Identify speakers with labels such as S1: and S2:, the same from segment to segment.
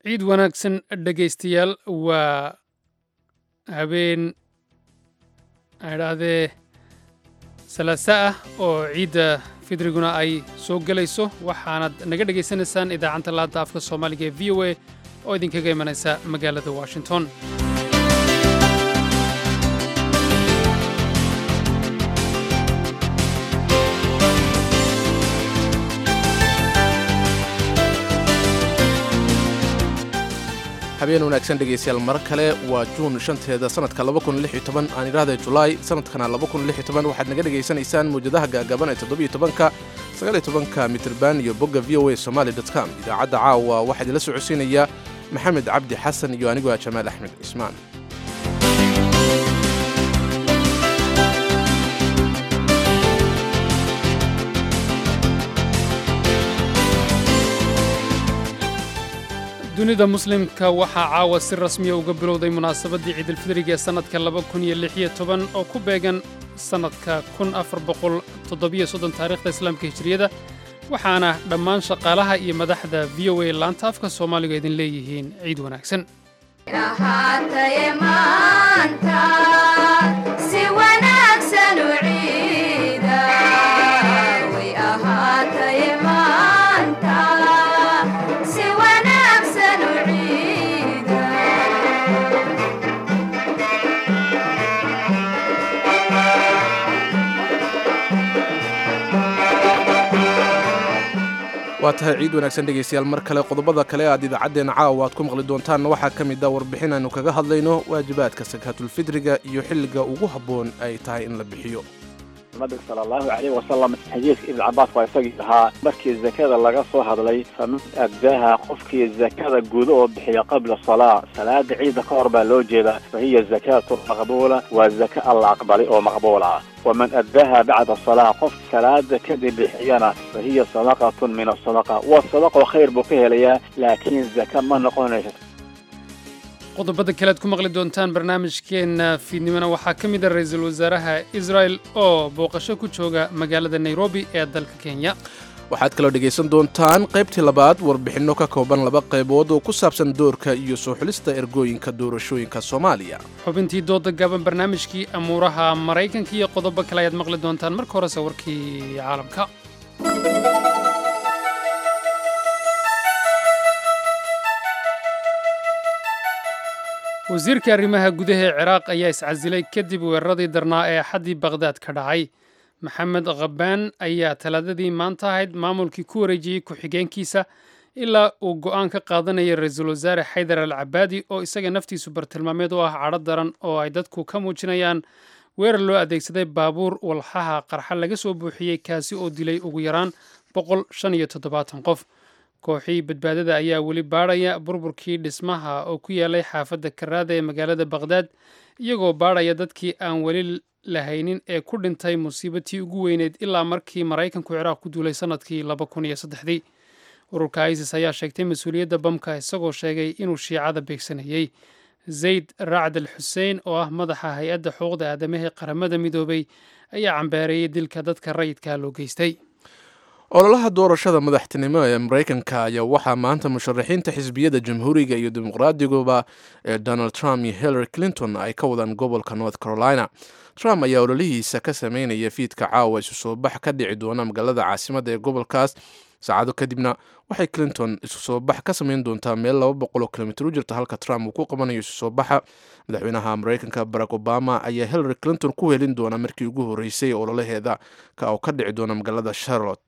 S1: ciid wanaagsan dhegaystayaal waa habeen idhaahdee salaasa ah oo ciidda fidriguna ay soo gelayso waxaanad naga dhegaysanaysaan idaacadda laanta afka soomaaliga ee v o a oo idinkaga imanaysa magaalada washington
S2: habeen wanaagsan dhegaystayaal mar kale waa juun shanteeda sanadka aan idhaahda julaay sanadkana waxaad naga dhegaysanaysaan mawjadaha gaagaban ee todobytobanka sagaalyotobanka mitrban iyo bogga v o a somaali com idaacadda caawa waxaa idinla socodsiinaya maxamed cabdi xasan iyo anigoo ah jamaal axmed cismaan
S1: dunida muslimka waxaa caawa si rasmiya uga bilowday munaasabaddii ciidulfidriga ee sannadka oo ku beegan sannadka taariikhda islaamka hijriyada waxaana dhammaan shaqaalaha iyo madaxda v o a laanta afka soomaaliga idin leeyihiin ciid wanaagsan
S2: waa tahay ciid wanaagsan dhegaystayaal mar kale qodobada kale aad idaacaddeenna caawa aad ku maqli doontaanna waxaa ka mid a warbixin aynu kaga hadlayno waajibaadka sakaatulfidriga iyo xilliga ugu habboon ay tahay in la bixiyo
S3: nabiga sala allahu calayh wasalam xadiiska ibn cabaas waa isagii ahaa markii zakada laga soo hadlay faman adaaha qofkii zakada guda oo bixiya qabla salaa salaada ciida ka hor baa loo jeedaa fa hiya zakaatu maqbuula waa zaka alla aqbalay oo maqbuul ah waman adaaha bacda salaa qof salaada kadib bixiyana fa hiya sadaqatun min asadaqa waa sadaqo khayr buu ka helayaa laakiin zaka ma noqonaysa
S1: qodobada kale aad ku maqli doontaan barnaamijkeenna fiidnimona waxaa ka mid a ra-iisul wasaaraha israel oo booqasho ku jooga magaalada nairobi ee dalka kenya
S2: waxaad kaloo dhegaysan doontaan qaybtii labaad warbixinno ka kooban laba qaybood oo ku saabsan doorka iyo soo xulista ergooyinka doorashooyinka soomaaliya
S1: xubintii dooda gaaban barnaamijkii amuuraha maraykanka iyo qodobo kale ayaad maqli doontaan marka horese warkii caalamka wasiirka arrimaha gudaha ee ciraaq ayaa iscasilay kadib weeraradii darnaa ee axaddii bakhdaad ka dhacay maxamed khabaan ayaa talaadadii maanta ahayd maamulkii ku wareejiyey ku-xigeenkiisa ilaa uu go'aan ka qaadanaya ra-iisul wasaare xaydar al cabaadi oo isaga naftiisu bartilmaameed u ah cadho daran oo ay dadku ka muujinayaan weerar loo adeegsaday baabuur walxaha qarxa laga soo buuxiyey kaasi oo dilay ugu yaraan boqol shan iyo toddobaatan qof kooxii badbaadada ayaa weli baadhaya burburkii dhismaha oo ku yaalay xaafadda karaada ee magaalada bakhdaad iyagoo baadhaya dadkii aan weli lahaynin ee ku dhintay musiibatii ugu weyneyd ilaa markii maraykanku ciraaq ku duulay sannadkii laba kun iyo saddexdii ururka isis ayaa sheegtay mas-uuliyadda bamka isagoo sheegay inuu shiicada beegsanayey zayd racd al xuseen oo ah madaxa hay-adda xuquuqda aadamahee qaramada midoobay ayaa cambeereeyey dilka dadka rayidkaa loo geystay
S2: ololaha doorashada madaxtinimo ee maraykanka ayaa waxaa maanta musharaxiinta xisbiyada jamhuuriga iyo dimuqraadiguba ee donald trump iyo hillary clinton ay ka wadaan gobolka north carolina trump ayaa ololihiisa ka sameynaya fiidka caawa isu soo bax ka dhici doona magaalada caasimadda ee gobolkaas saacado kadibna waxay clinton isu soo bax ka sameyn doontaa meel laba boqol oo kilomitr u jirta halka trump uu ku qabanayo isu soo baxa madaxweynaha maraykanka barack obama ayaa hillary clinton ku helin doona markii ugu horreysay ololaheeda oo ka dhici doona magaalada charlotte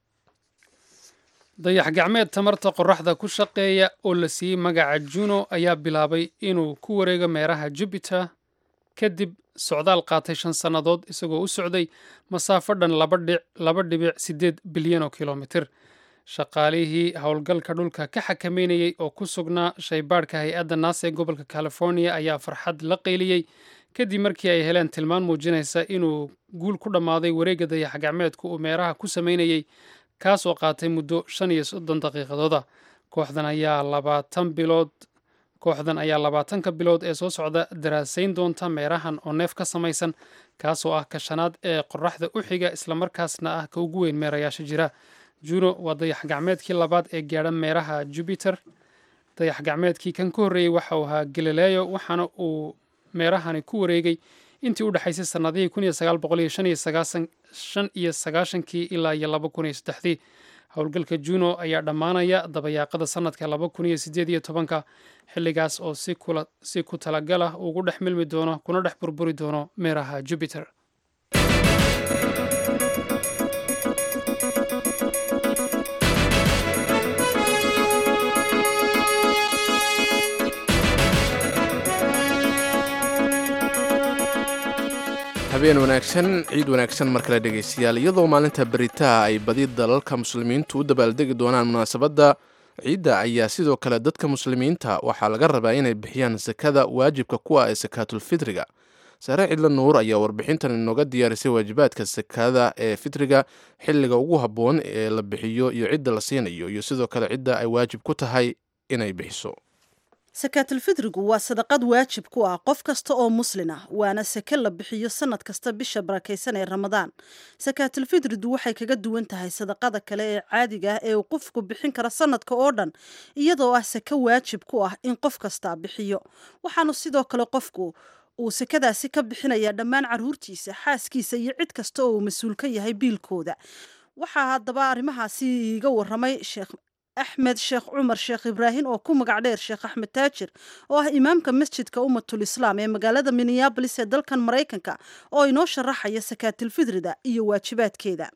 S1: dayax gacmeed tamarta qoraxda ku shaqeeya oo la siiyey magaca juno ayaa bilaabay inuu ku wareego meeraha jupiter kadib socdaal qaatay shan sannadood isagoo u socday masaafo dhan laba dhibic siddeed bilyan oo kilomitir shaqaalihii howlgalka dhulka ka xakameynayey oo ku sugnaa shaybaadhka hay-adda naasa ee gobolka california ayaa farxad la qayliyey kadib markii ay heleen tilmaan muujinaysa inuu guul ku dhammaaday wareegga dayax gacmeedku uu meeraha ku sameynayey kaas oo qaatay muddo shan iyo soddon daqiiqadooda kooxdan ayaa labaatan bilood kooxdan ayaa labaatanka bilood ee soo socda daraasayn doonta meerahan oo neef ka samaysan kaasoo ah ka shanaad ee qoraxda u xiga islamarkaasna ah ka ugu weyn meerayaasha jira juno waa dayax gacmeedkii labaad ee gaadha meeraha jubiter dayax gacmeedkii kan ka horreeyey waxa uu ahaa galileyo waxaana uu meerahani ku wareegay intii u dhexaysay sannadihii kun iyo sagaal boqol iyo shan iyo sagaashan shan iyo sagaashankii ilaa iyo laba kun iyo saddexdii howlgalka juno ayaa dhammaanaya dabayaaqada sannadka laba kun iyo siddeed iyo tobanka xilligaas oo si kula si ku talagal ah ugu dhex milmi doono kuna dhex burburi doono meeraha jupiter
S2: habeen wanaagsan ciid wanaagsan mar kale dhegaystayaal iyadoo maalinta beritaa ay badi dalalka muslimiintu u dabaaldegi doonaan munaasabadda ciidda ayaa sidoo kale dadka muslimiinta waxaa laga rabaa inay bixiyaan sakada waajibka kuwa ee sakaatulfitriga saare cidla nuur ayaa warbixintan inooga diyaarisay waajibaadka sakada ee fitriga xilliga ugu habboon ee la bixiyo iyo cidda la siinayo iyo sidoo kale cidda ay waajib ku tahay inay bixiso
S4: sakaatulfidrigu waa sadaqad waajib ku ah qof kasta oo muslin ah waana sake la bixiyo sanad kasta bisha barakaysan ee ramadaan sakaatulfidridu waxay kaga duwan tahay sadaqada kale ee caadiga ah ee uu qofku bixin kara sanadka oo dhan iyadoo ah sake waajib ku ah in qof kasta bixiyo waxaanu sidoo kale qofku uu sakadaasi ka bixinayaa dhammaan caruurtiisa xaaskiisa iyo cid kasta oo uu mas-uul ka yahay biilkooda waxaa haddaba arrimahaasi iiga waramay sheekh axmed sheekh cumar sheekh ibraahim oo ku magac dheer sheekh axmed taajir oo ah imaamka masjidka ummatul islaam ee magaalada minneabolis ee dalkan maraykanka oo inoo sharaxaya sakaatilfidrida iyo waajibaadkeeda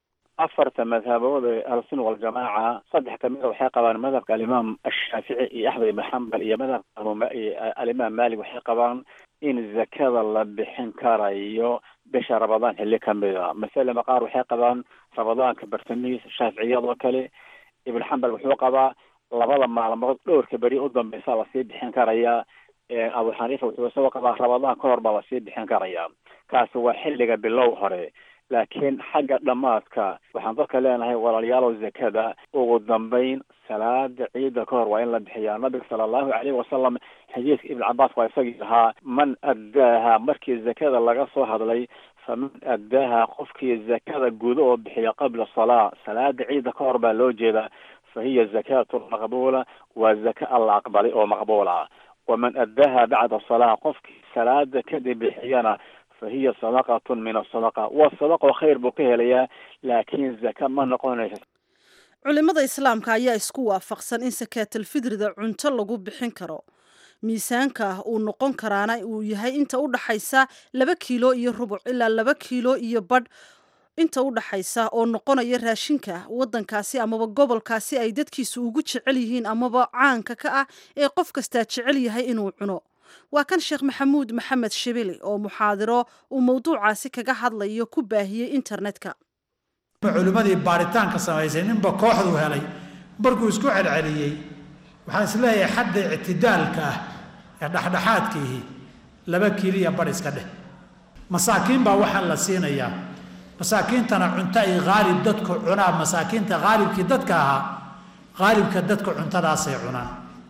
S3: afarta madhabood ee ahlusunna waljamaaca saddex kamida waxay qabaan madhabka alimaam ashaafici iyo axmed ibn xambal iyo madhabka alimaam malik waxay qabaan in zakada la bixin karayo bisha ramadaan xilli kamida masalama qaar waxay qabaan ramadaanka bartamihiisa shaaficiyadoo kale ibn xambal wuxuu qabaa labada maalmood dhowrka beri u dambeysa lasii bixin karayaa abu xaniifa wuxuu isagoo qabaa ramadaan ka hor baa lasii bixin karayaa kaasi waa xilliga bilow hore laakiin xagga dhammaadka waxaan dadka leenahay walaalayaalow zakada ugu dambeyn salaada ciida ka hor waa in la bixiyaa nabiga sala allahu calayhi wasalam xadiidka ibn cabaas waa isagii ahaa man addaaha markii zakada laga soo hadlay faman addaaha qofkii zakada gudo oo bixiya qabla salaa salaada ciida ka hor baa loo jeedaa fa hiya zakatu maqbuula waa zaka alla aqbalay oo maqbuula waman addaaha bacda salaa qofkii salaada kadib bixiyana fa hiya sadaqatun min asadaqa waa sadaqo khayr buu ka helayaa laakiin zaka ma noqonaysa
S4: culimada islaamka ayaa isku waafaqsan in sakaatalfidrida cunto lagu bixin karo miisaanka uu noqon karaana uu yahay inta u dhaxaysa laba kiilo iyo rubuc ilaa laba kiilo iyo badh inta u dhaxaysa oo noqonaya raashinka waddankaasi amaba gobolkaasi ay dadkiisu ugu jecel yihiin amaba caanka ka ah ee qof kastaa jecel yahay inuu cuno waa kan sheekh maxamuud maxamed shibili oo muxaadiro uu mawduucaasi kaga hadlayo ku baahiyey internetka
S5: culimmadii baaritaanka samaysay ninba kooxdu helay markuu isku celceliyey waxaan isleeyahay xadda ictidaalka ah ee dhexdhexaadkiihi laba kiiliya bar iska dheh masaakiin baa waxaan la siinayaa masaakiintana cunto ay haalib dadku cunaa masaakiinta haalibkii dadka ahaa haalibka dadka cuntadaasay cunaan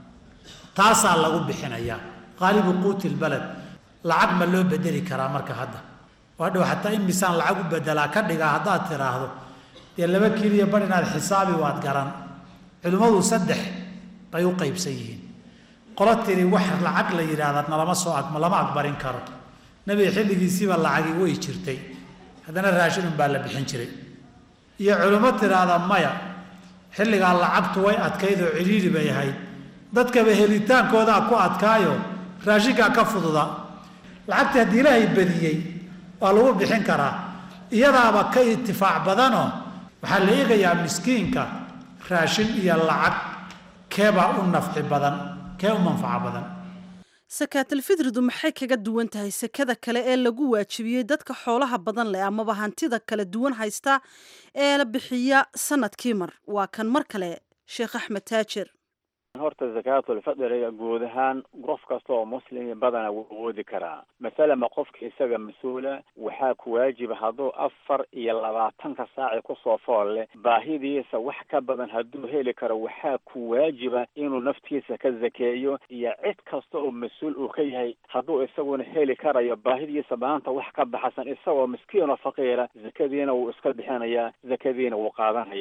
S5: taasaa lagu bixinayaa haalibu quuti lbaled lacag ma loo bedeli karaa marka hadda waa dhow xataa in misaan lacag u bedelaa ka dhigaa haddaad tiraahdo dee laba kiiliya bar inaad xisaabi waad garan culimmadu saddex bay u qaybsan yihiin qolo tiri wax lacag la yidhaahda nalama soo ag lama aqbarin karo nebiga xilligiisiiba lacagi way jirtay haddana raashin unbaa la bixin jiray iyo culimmo tiraahda maya xilligaa lacagtu way adkayd oo cidhiidhi bay ahayd dadkaba helitaankoodaa ku adkaayo raashinkaa ka fududa lacagtii haddii ilaahay badiyey waa lagu bixin karaa iyadaaba ka itifaac badanoo waxaa la eegayaa miskiinka raashin iyo lacag keebaa u nafci badan kee u manfaco badan
S4: sakaatalfidridu maxay kaga duwan tahay sakada kale ee lagu waajibiyey dadka xoolaha badan leh amaba hantida kala duwan haysta ee la bixiya sanadkii mar waa kan mar kale sheekh axmed taajir
S3: horta zakaatulfadriga guud ahaan qof kasta oo muslimi badana wuu awoodi karaa masalama qofka isaga mas-uula waxaa ku waajiba hadduu afar iyo labaatanka saaci kusoo fool leh baahidiisa wax ka badan hadduu heli karo waxaa ku waajiba inuu naftiisa ka zakeeyo iyo cid kasta oo mas-uul uu ka yahay hadduu isaguna heli karayo baahidiisa maanta wax ka baxsan isagoo miskiin oo faqiira zakadiina wuu iska bixinayaa zakadiina wuu qaadanayaa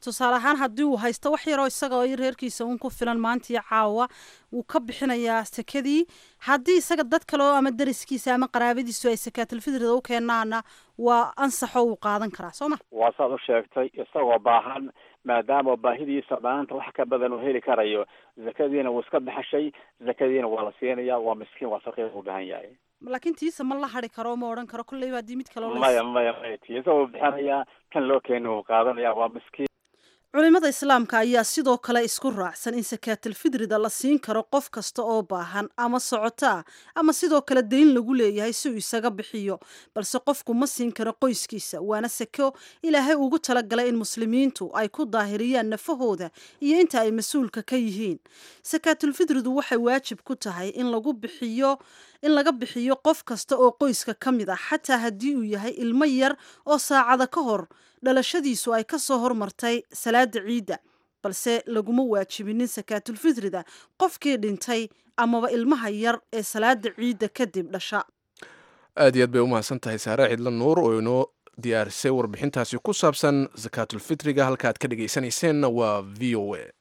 S4: tusaale ahaan haddii uu haysto wax yaroo isagao reerkiisa uun ku filan maantii caawa wuu ka bixinayaa sakadii haddii isaga dad kale oo ama dariskiisa ama qaraabadiisu ay sakaatulfitrida u keenaana waa ansaxo uu qaadan karaa soo ma
S3: waa saad u sheegtay isagoo baahan maadaama baahidiisa maanta wax ka badan uu heli karayo zakadiina wuu iska baxashay zakadiina waa la siinaya waa miskiin waa faqiir u baahan yahay
S4: laakiin tiisa ma la hari karo ma odhan karo kolleyba haddii mid kaloo
S3: maya maya maya tiisa wuu bixinayaa kan loo keeni wuu qaadanaya waa miskiin
S4: culimada islaamka ayaa sidoo kale isku raacsan in sakaatalfidrida la siin karo qof kasta oo baahan ama socoto ah ama sidoo kale dayn lagu leeyahay si uu isaga bixiyo balse qofku ma siin karo qoyskiisa waana sako ilaahay ugu talagalay in muslimiintu ay ku daahiriyaan nafahooda iyo inta ay mas-uulka ka yihiin sakaatulfidridu waxay waajib ku tahay in lagu bixiyo in laga bixiyo qof kasta oo qoyska ka mid ah xataa haddii uu yahay ilmo yar oo saacada ka hor dhalashadiisu ay ka soo hormartay salaada ciidda balse laguma waajibinin sakaatulfitrida qofkii dhintay amaba ilmaha yar ee salaada ciidda kadib dhasha
S2: aad iyo aad bay u mahadsan tahay saare cidlo nuur oo inoo diyaarisay warbixintaasi ku saabsan sakaatulfitriga halka aad ka dhegaysanayseena waa v o a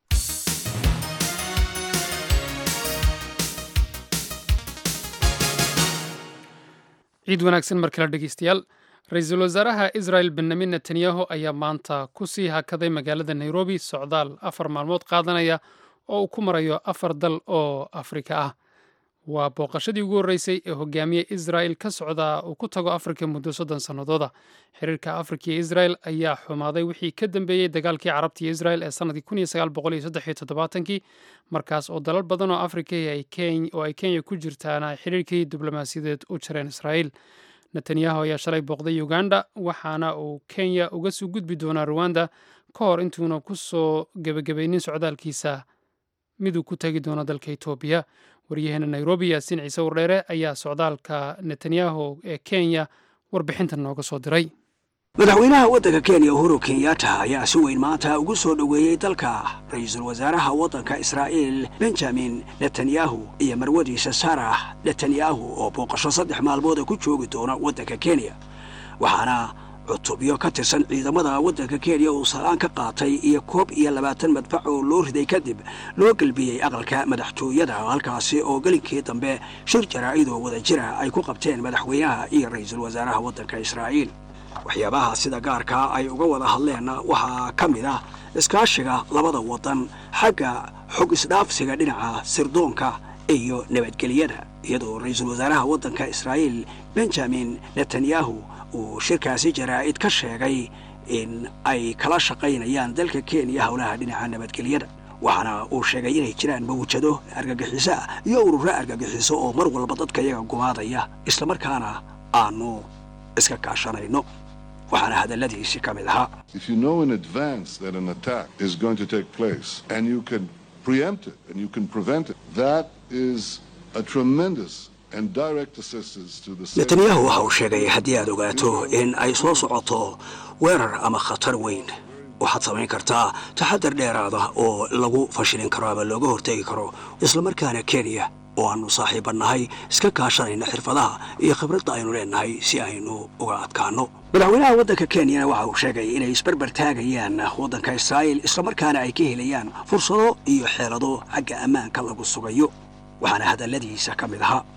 S1: ciid wanaagsan mar kale dhegeystayaal ra-iisul wasaaraha israel benyamin netanyahu ayaa maanta ku sii hakaday magaalada nairobi socdaal afar maalmood qaadanaya oo uu ku marayo afar dal oo afrika ah waa booqashadii ugu horreysay ee hogaamiye israel ka socda uu ku tago afrika muddo soddon sannadooda xiriirka afrika iyo israel ayaa xumaaday wixii ka dambeeyey dagaalkii carabta iyo israel ee sannadkii kun iyo sagaal boqol iyo saddex iyo toddobaatankii markaas oo dalal badan oo afrika oo ay kenya ku jirtaana xiriirkii diblomaasiyadeed u jareen israel netanyahu ayaa shalay booqday uganda waxaana uu kenya uga soo gudbi doonaa ruwanda ka hor intuuna ku soo gebagabaynin socdaalkiisa miduu ku tagi doono dalka etoobiya waryaheena nairobi yaasiin ciise wardheere ayaa socdaalka netanyahu ee kenya warbixintan nooga soo diray
S6: madaxweynaha waddanka kenya uhuru kenyatta ayaa si weyn maanta ugu soo dhoweeyey dalka ra-iisul wasaaraha waddanka israa'iil benjamin netanyahu iyo marwadiisa sarah netanyahu oo booqasho saddex maalmooda ku joogi doona waddanka kenya waxaana cutubyo ka tirsan ciidamada waddanka kenya uu salaan ka qaatay iyo koob iyo labaatan madfac oo loo riday kadib loo gelbiyey aqalka madaxtooyada halkaasi oo gelinkii dambe shir jaraa'idoo wada jira ay ku qabteen madaxweynaha iyo ra-iisul wasaaraha waddanka israa'iil waxyaabaha sida gaarkaa ay uga wada hadleenna waxaa ka mid ah iskaashiga labada waddan xagga xog isdhaafsiga dhinaca sirdoonka iyo nabadgelyada iyadoo ra-iisul wasaaraha waddanka israa'iil benjamin netanyahu uu shirkaasi jaraa'id ka sheegay in ay kala shaqaynayaan dalka kenya howlaha dhinaca nabadgelyada waxaana uu sheegay inay jiraan mawjado argagixiso ah iyo ururo argagixiso oo mar walba dadka iyaga gumaadaya islamarkaana aanu iska kaashanayno waxaana hadalladiisi ka mid ahaa netanyahu waxa uu sheegay haddii aad ogaato in ay soo socoto weerar ama khatar weyn waxaad samayn kartaa taxadar dheeraada oo lagu fashilin karo ama looga hortegi karo islamarkaana kenya oo aannu saaxiibannahay iska kaashanayna xirfadaha iyo khibradda aynu leennahay si aynu uga adkaanno madaxweynaha waddanka kenyana waxa uu sheegay inay isbarbar taagayaan waddanka israa'iil islamarkaana ay ka helayaan fursado iyo xeelado xagga ammaanka lagu sugayo waxaana hadalladiisa ka mid ahaa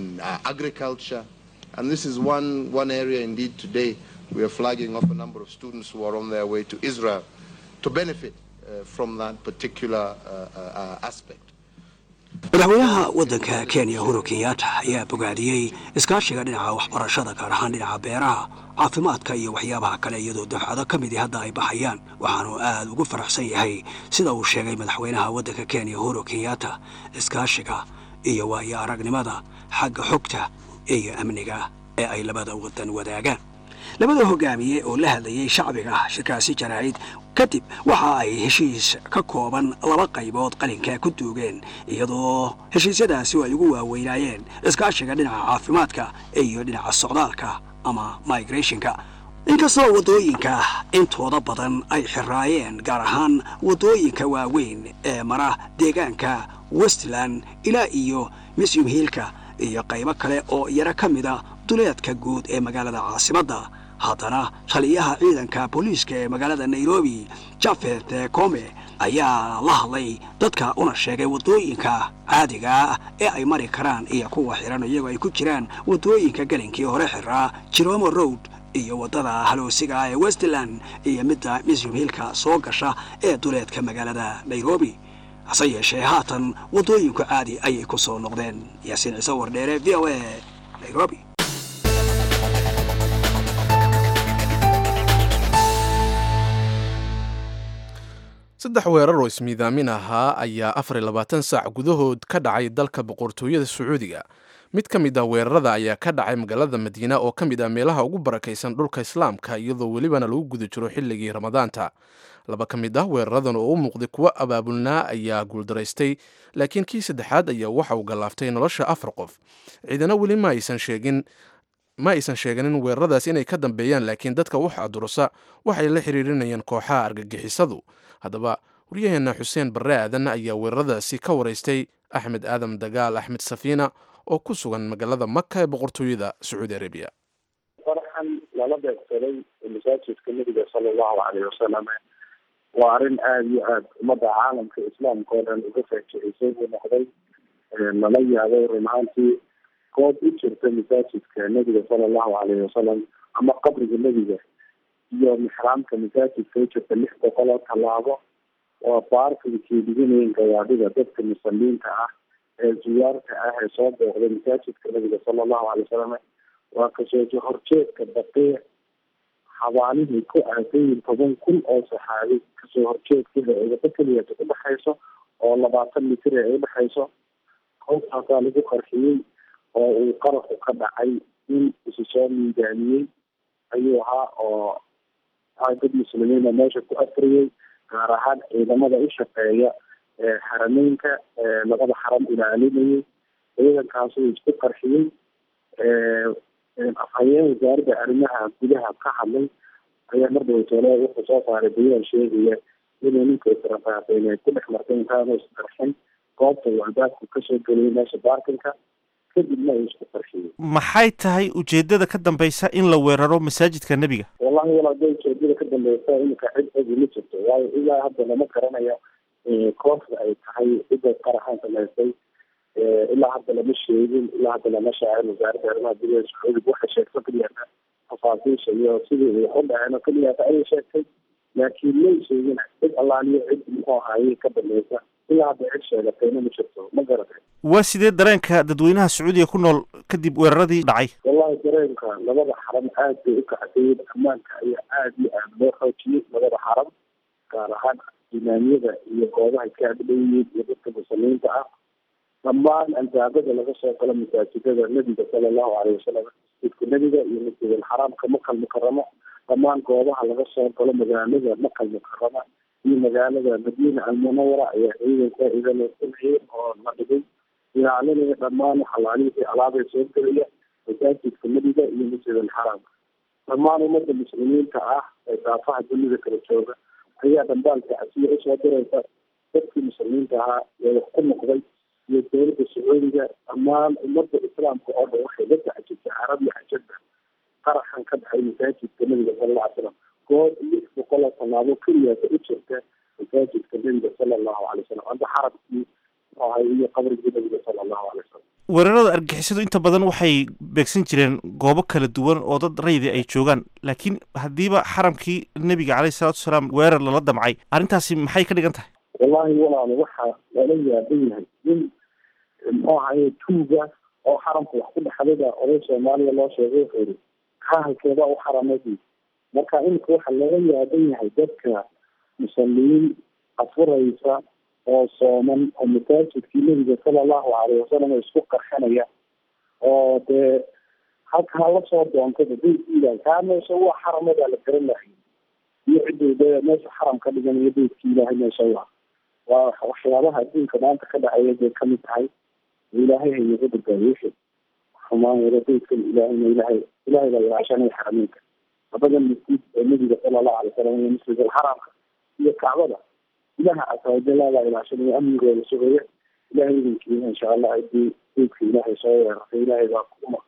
S7: we are flagging off a number of students who are on their way to Israel to benefit uh, from that particular uh, uh, aspect.
S6: madaxweynaha waddanka kenya uhuru kenyatta ayaa bogaadiyey iskaashiga dhinaca waxbarashada gaar ahaan dhinaca beeraha caafimaadka iyo waxyaabaha kale iyadoo dafcado ka midii hadda ay baxayaan waxaanu aad ugu faraxsan yahay sida uu sheegay madaxweynaha waddanka kenya uhuru kenyatta iskaashiga iyo waayo aragnimada xagga xogta iyo amniga ee ay labada waddan wadaagaan labada hogaamiye oo la hadlayay shacbiga shirkaasi jaraa'id kadib waxa ay heshiis ka kooban laba qaybood qalinka ku duugeen iyadoo heshiisyadaasi ay ugu waaweynaayeen iskaashiga dhinaca caafimaadka iyo dhinaca socdaalka ama migrationka inkastoo waddooyinka intooda badan ay xiraayeen gaar ahaan waddooyinka waaweyn ee mara deegaanka westland ilaa iyo misyum hiilka iyo qaybo kale oo yaro ka mida duleedka guud ee magaalada caasimadda haddana taliyaha ciidanka booliiska ee magaalada nairobi jafet kome ayaa la hadlay dadka una sheegay waddooyinka caadiga ah ee ay mari karaan iyo kuwa xihan iyagoo ay ku jiraan waddooyinka gelinkii hore xiraa jiromo road iyo waddada haloosiga ee westland iyo midda museum hillka soo gasha ee duleedka magaalada nairobi hase yeeshee haatan waddooyinku caadi ayay ku soo noqdeen yaasiin ciise wardheere v o a nairobi
S2: saddex weerar oo ismiidaamin ahaa ayaa afar iyo labaatan saac gudahood ka dhacay dalka boqortooyada sacuudiga mid ka mid ah weerarada ayaa ka dhacay magaalada madiina oo ka mid ah meelaha ugu barakaysan dhulka islaamka iyadoo welibana lagu guda jiro xilligii ramadaanta laba ka mid ah weeraradan oo u muuqday kuwo abaabulnaa ayaa guuldaraystay laakiin kii saddexaad ayaa waxa uu gallaaftay nolosha afar qof ciidana weli ma aysan sheegin ma aysan sheeganin weeraradaas inay ka dambeeyaan laakiin dadka wax adurusa waxay la xiriirinayaan kooxaha argagixisadu haddaba waryaheena xuseen barre aadan ayaa weeraradaasi ka waraystay axmed aadam dagaal axmed safiina oo ku sugan magaalada maka ee boqortooyada sacuudi arabiya
S8: faraxan lala beegsaday masaajidka nebiga sala allahu caleyhi wasalam waa arrin aada iyo aada ummadda caalamka islaamka oo dhan uga faajicisay buu noqday lala yaabay run ahaantii goob u jirta masaajidka nebiga sala allahu caleyhi wasalam ama qabriga nebiga iyo mixraamka masaajidka u jirta lix boqol oo tallaabo oo baarkay keediganayeen gawaadhida dadka musaliinta ah ee ziyaarta ah ee soo booqday masaajidka nabiga sala allahu alay wasalam waa kasoo horjeedka baqiic xabaanihii ku aadayin toban kun oo saxaabi kasoo horjeedkeeda eedaba keliyata udhexayso oo labaatan mitir ee udhexayso howtaasaa lagu qarxiyey oo uu qaraqu ka dhacay in isu soo miidaamiyey ayuu ahaa oo dad muslimiina meesha ku afriyey gaar ahaan ciidamada u shaqeeya xarameynka labada xaram ilaalinayay ciidankaas uu isku qarxiyey afhayeen wasaaradda arrimaha gudaha ka hadlay ayaa mardhowtole wuxuu soo saaray bayaan sheegaya inuu ninka israfaafeen ay ku dhex martay intaanu isqarxin goobta uu albaabku kasoo geliyay meesha baarkinka kadibna uu isku qarxiyey
S9: maxay tahay ujeedada ka dambeysa in la weeraro masaajidka nebiga
S8: wallahi walaada ujeedada ka dambeysa iminka cid ogi ma jirto waayo ilaa hadda lama garanayo kooxda ay tahay cidda qaraxan samaysay ilaa hadda lama sheegin ilaa hadda lama shaacin wasaaradda arrimaha gudaha sacuudiga waxay sheegto keliyata tafaasiisha iyo sidii ay u dhaceen oo keliyata ayay sheegtay laakiin may sheegin cid allaaliyo cid muxuu ahaayey ka dambeysa ilaa hadda cid sheegatayna ma jirto ma garatay
S9: waa sidee dareenka dadweynaha sacuudiga ku nool kadib weeraradii dhacay
S8: wallahi dareenka labada xaram aad bay u kacdayeen ammaanka ayaa aada iyo aada loo xoojiyey labada xaram gaar ahaan imaamiyada iyo goobaha ka agdhowyeen iyo dadka muslimiinta ah dhammaan albaabada laga soo galo masaajidada nebiga sala allahu caleyhi wasalam masjidka nebiga iyo masjidal xaraamka makal mukaramo dhammaan goobaha laga soo galo magaalada makal mukarama iyo magaalada madiina almunawara ayaa ciidanka ida loo sameeyey oo la dhigay ilaalinaya dhammaan xalaalihii alaabay soo gelaya masaajidka nebiga iyo masjidal xaraamka dhammaan ummadda muslimiinta ah ee daafaha dunida kala jooga ayaa dhambaalka casiya usoo diraysa dadkii muslimiinta ahaa ee wax ku noqday iyo dowladda sacuudiga dhammaan ummadda islaamka oo dhan waxay la tacjibtay carab iyo cajabda qaraxan ka dhacay masaajidka nebiga sala alla alay slam goob lix boqol oo tallaabo keliyaasa u jirta masaajidka nebiga sala allahu alay wasalam amba xarabkii ahay iyo qabrigii nebiga sala allahu alay wasalam
S9: weerarada argixisadu inta badan waxay beegsan jireen goobo kala duwan oo dad raydi ay joogaan laakiin haddiiba xaramkii nebiga caleyhi salatu wasalaam weerar lala damcay arrintaasi maxay ka dhigan tahay
S8: wallahi walaalo waxaa lala yaaban yahay in muxuu ahaye tuuga oo xaramka wax ku dhexdada oday soomaaliya loo sheegay wuxuu yihi kahalkeeda u xaramadi marka iminka waxaa laga yaaban yahay dadka musalimiin afuraysa oo sooman oo masaajidkii nebiga sala allahu caleyhi wasalam isku qarxinaya oo dee halka hala soo doontaba beydkiilah kaa meesha waa xaramadaa la garan lahay iyo cidduu de meesha xaram ka dhiganayo beydki ilaahay meesha waa waa waxyaabaha adduunka maanta ka dhacaya bay kamid tahay ilaahay haynaga badbaadiyesha xumaan wada beydkan ilaahayna ilahay ilahay baa ilaashanaya xarameynka labadan masjid ee nebiga sala allahu alay wasalam iyo masjid alxaraamka iyo kacbada ilaha casaawajalaabaa ilaashanaya amnigooda sugaya ilahay idinkiina insha allah hadii beydka ilaahay soo weerartay ilaahay baa ku maqan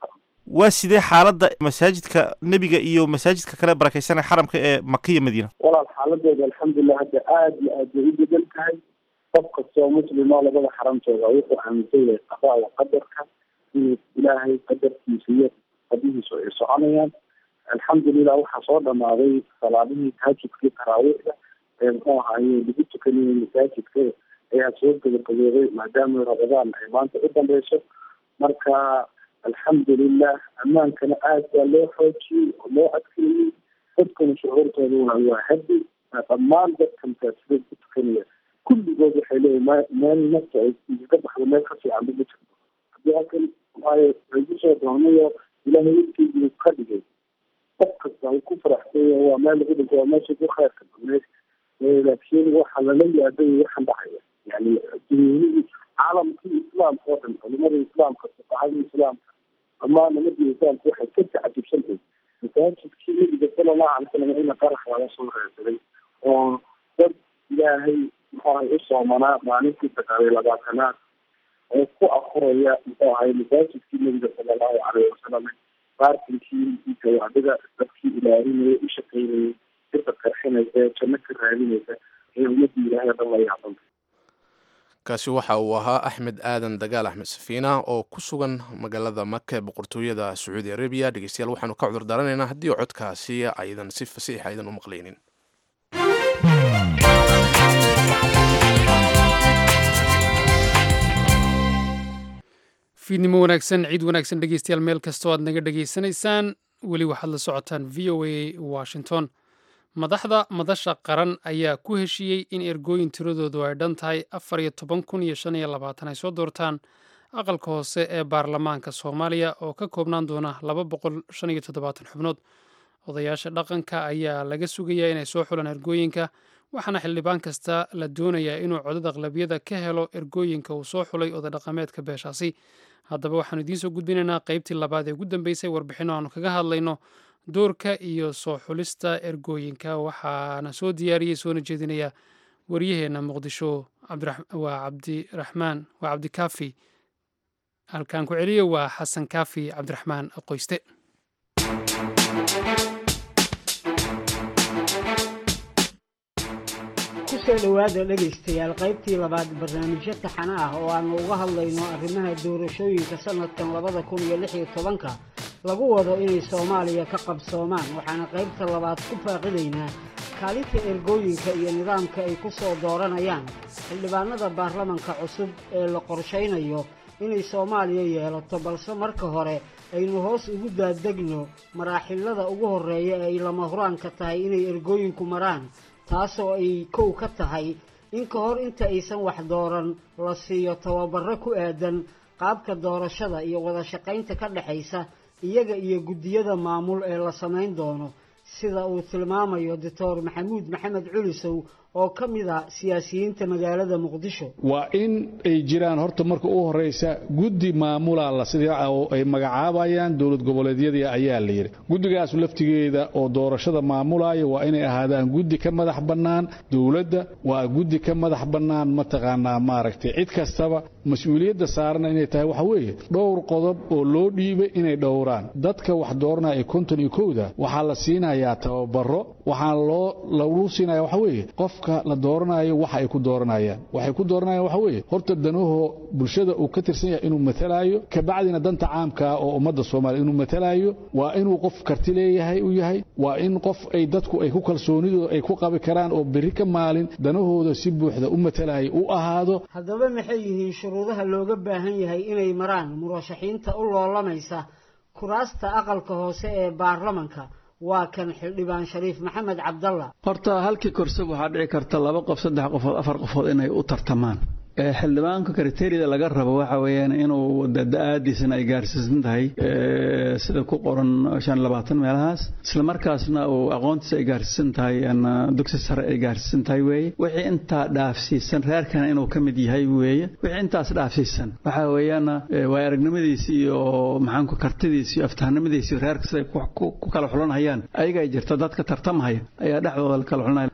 S9: waa sidee xaaladda masaajidka nebiga iyo masaajidka kale barakaysan ee xaramka ee maka iyo madiina
S8: walaal xaaladooda alxamdulilah hadda aada iyo aad bay u bedan tahay qof kastoo muslima labada xaramtooda wuxuu aaminsan yahay qadaa wa qadarka inuu ilaahay qadarkiisa iyo qadihiisu ay soconayaan alxamdulilah waxaa soo dhamaaday salaadihii tahajudkii taraawiixda ee muxuu ahaaye lagu tukanayay masaajidka ayaa soo gabagabooday maadaama ramadaan ay maanta u dambeyso marka alxamdulilah ammaankana aad baa loo xoojiyey oo loo adkeeyey dadkana shucuurtooduna waa hadi dhammaan dadka masaajidada ku tukanaya kulligood waxay leeyihin m meel nafta ay iskaga baxdo meel ka fiican ma jirto haddii halkan waayo lagu soo doonayo ilaahay weligeedii ka dhigay qof kasta uu ku faraxsanya waa meel lagu dhinto waa meesha ku khayrka badneyd laakiin waxaa lala yaabay waxaan dhacaya yani dunyadii caalamkii islaamka oo dhan culimada islaamka fuqahadii islaamka dhammaan nimadii islaamka waxay ka tacajubsantahay masaajidkii nabiga sala allahu alay salam ina qarax laga soo reesaday oo dad ilaahay muxuu ahay u soomanaa maalintii sagaal iyo labaatanaad oo ku akuraya muxuu ahay masaajidkii nabiga sala allahu calayhi wasalam baarkinkii gawaadhida dadkii ilaalinaya u shaqaynayay sirda qarxinaysa ee janno ka raadinaysa ee ummadii ilaahay o dhan la yaabanta
S2: kaasi waxa uu ahaa axmed aadan dagaal axmed safiina oo ku sugan magaalada maka ee boqortooyada sacuudi arabiya dhegeystayaal waxaanu ka cudur daaranaynaa haddii codkaasi aydan si fasiix aydan u maqlaynin
S1: fiidnimo wanaagsan ciid wanaagsan dhegeystayaal meel kastoo aad naga dhegaysanaysaan weli waxaad la socotaan v o a washington madaxda madasha qaran ayaa ku heshiiyey in ergooyin tiradoodu ay dhan tahay afar iyo toban kun iyo shan iyo labaatan ay soo doortaan aqalka hoose ee baarlamaanka soomaaliya oo ka koobnaan doona laba boqol shan iyo toddobaatan xubnood odayaasha dhaqanka ayaa laga sugayaa inay soo xulaan ergooyinka waxaana xildhibaan kasta la doonayaa inuu codad aqlabiyada ka helo ergooyinka uu soo xulay oda dhaqameedka beeshaasi haddaba waxaanu idiin soo gudbinaynaa qaybtii labaad ee ugu dambeysay warbixino aanu kaga hadlayno doorka iyo soo xulista ergooyinka waxaana soo diyaariyey soona jeedinaya waryaheena muqdisho waa cabdiraxmaan waa cabdikaafi halkaan ku celiyo waa xasan kaafi cabdiraxmaan qoyste
S10: kusoo dhowaada dhegaystayaal qaybtii labaad barnaamijyo taxana ah oo aanu uga hadlayno arrimaha doorashooyinka sanadkan labada kun iyo lix iyo tobanka lagu wado inay soomaaliya ka qabsoomaan waxaana qaybta labaad ku faaqidaynaa kaalinta ergooyinka iyo nidaamka ay ku soo dooranayaan xildhibaanada baarlamanka cusub ee la qorshaynayo inay soomaaliya yeelato balse marka hore aynu hoos ugu daadegno maraaxilada ugu horreeya ee ay lama huraanka tahay inay ergooyinku maraan taasoo ay kow ka tahay in ka hor inta aysan wax dooran la siiyo tababarro ku aadan qaabka doorashada iyo wada shaqaynta ka dhexaysa iyaga iyo guddiyada maamul ee la samayn doono sida uu tilmaamayo doctor maxamuud maxamed culisow oo ka mid a siyaasiyiinta magaalada muqdisho
S11: waa in ay jiraan horta marka u horeysa guddi maamula la sida oo ay magacaabayaan dowlad goboleedyadii ayaa la yidhi guddigaas laftigeeda oo doorashada maamulaya waa inay ahaadaan guddi ka madax bannaan dowladda waa guddi ka madax bannaan mataqaanaa maaragtay cid kastaba mas-uuliyadda saarana inay tahay waxa weeye dhowr qodob oo loo dhiibay inay dhowraan dadka wax dooranaya ee konton iyo kowda waxaa la siinayaa tababaro waxaa loo lagu siinaya waxa weeye qof la dooranayo waxa ay ku dooranayaan waxay ku dooranayaan waxa weeye horta danahoo bulshada uu ka tirsan yahay inuu matalaayo kabacdina danta caamka ah oo ummadda soomaaliya inuu matalaayo waa inuu qof karti leeyahay u yahay waa in qof ay dadku ay ku kalsoonidooda ay ku qabi karaan oo berri ka maalin danahooda si buuxda u matalaayo u ahaado
S10: haddaba maxay yihiin shuruudaha looga baahan yahay inay maraan murashaxiinta u loolamaysa kuraasta aqalka hoose ee baarlamanka waa kan xildhibaan shariif maxamed cabdalla
S12: horta halkii korsab waxaa dhici karta laba qof saddex qofood afar qofood inay u tartamaan xildhibaanka kriteriyada laga rabo waxa weeyaan inuu da-aadiisana ay gaarsiisan tahay sida ku qoran shan labaatan meelahaas isla markaasna uu aqoontiisa ay gaarsiisan tahay dugsi sare ay gaarsiisan tahay weeye wixii intaa dhaafsiisan reerkana inuu ka mid yahay weeye wixii intaas dhaafsiisan waxa weeyaan waa aragnimadiisi iyo maxaanku kartidiisi iyo aftahanimadiisi reerka siday ku kala xulanhayaan ayaga ay jirta dadka tartamahaya ayaa dhexdooda la kala xulanaya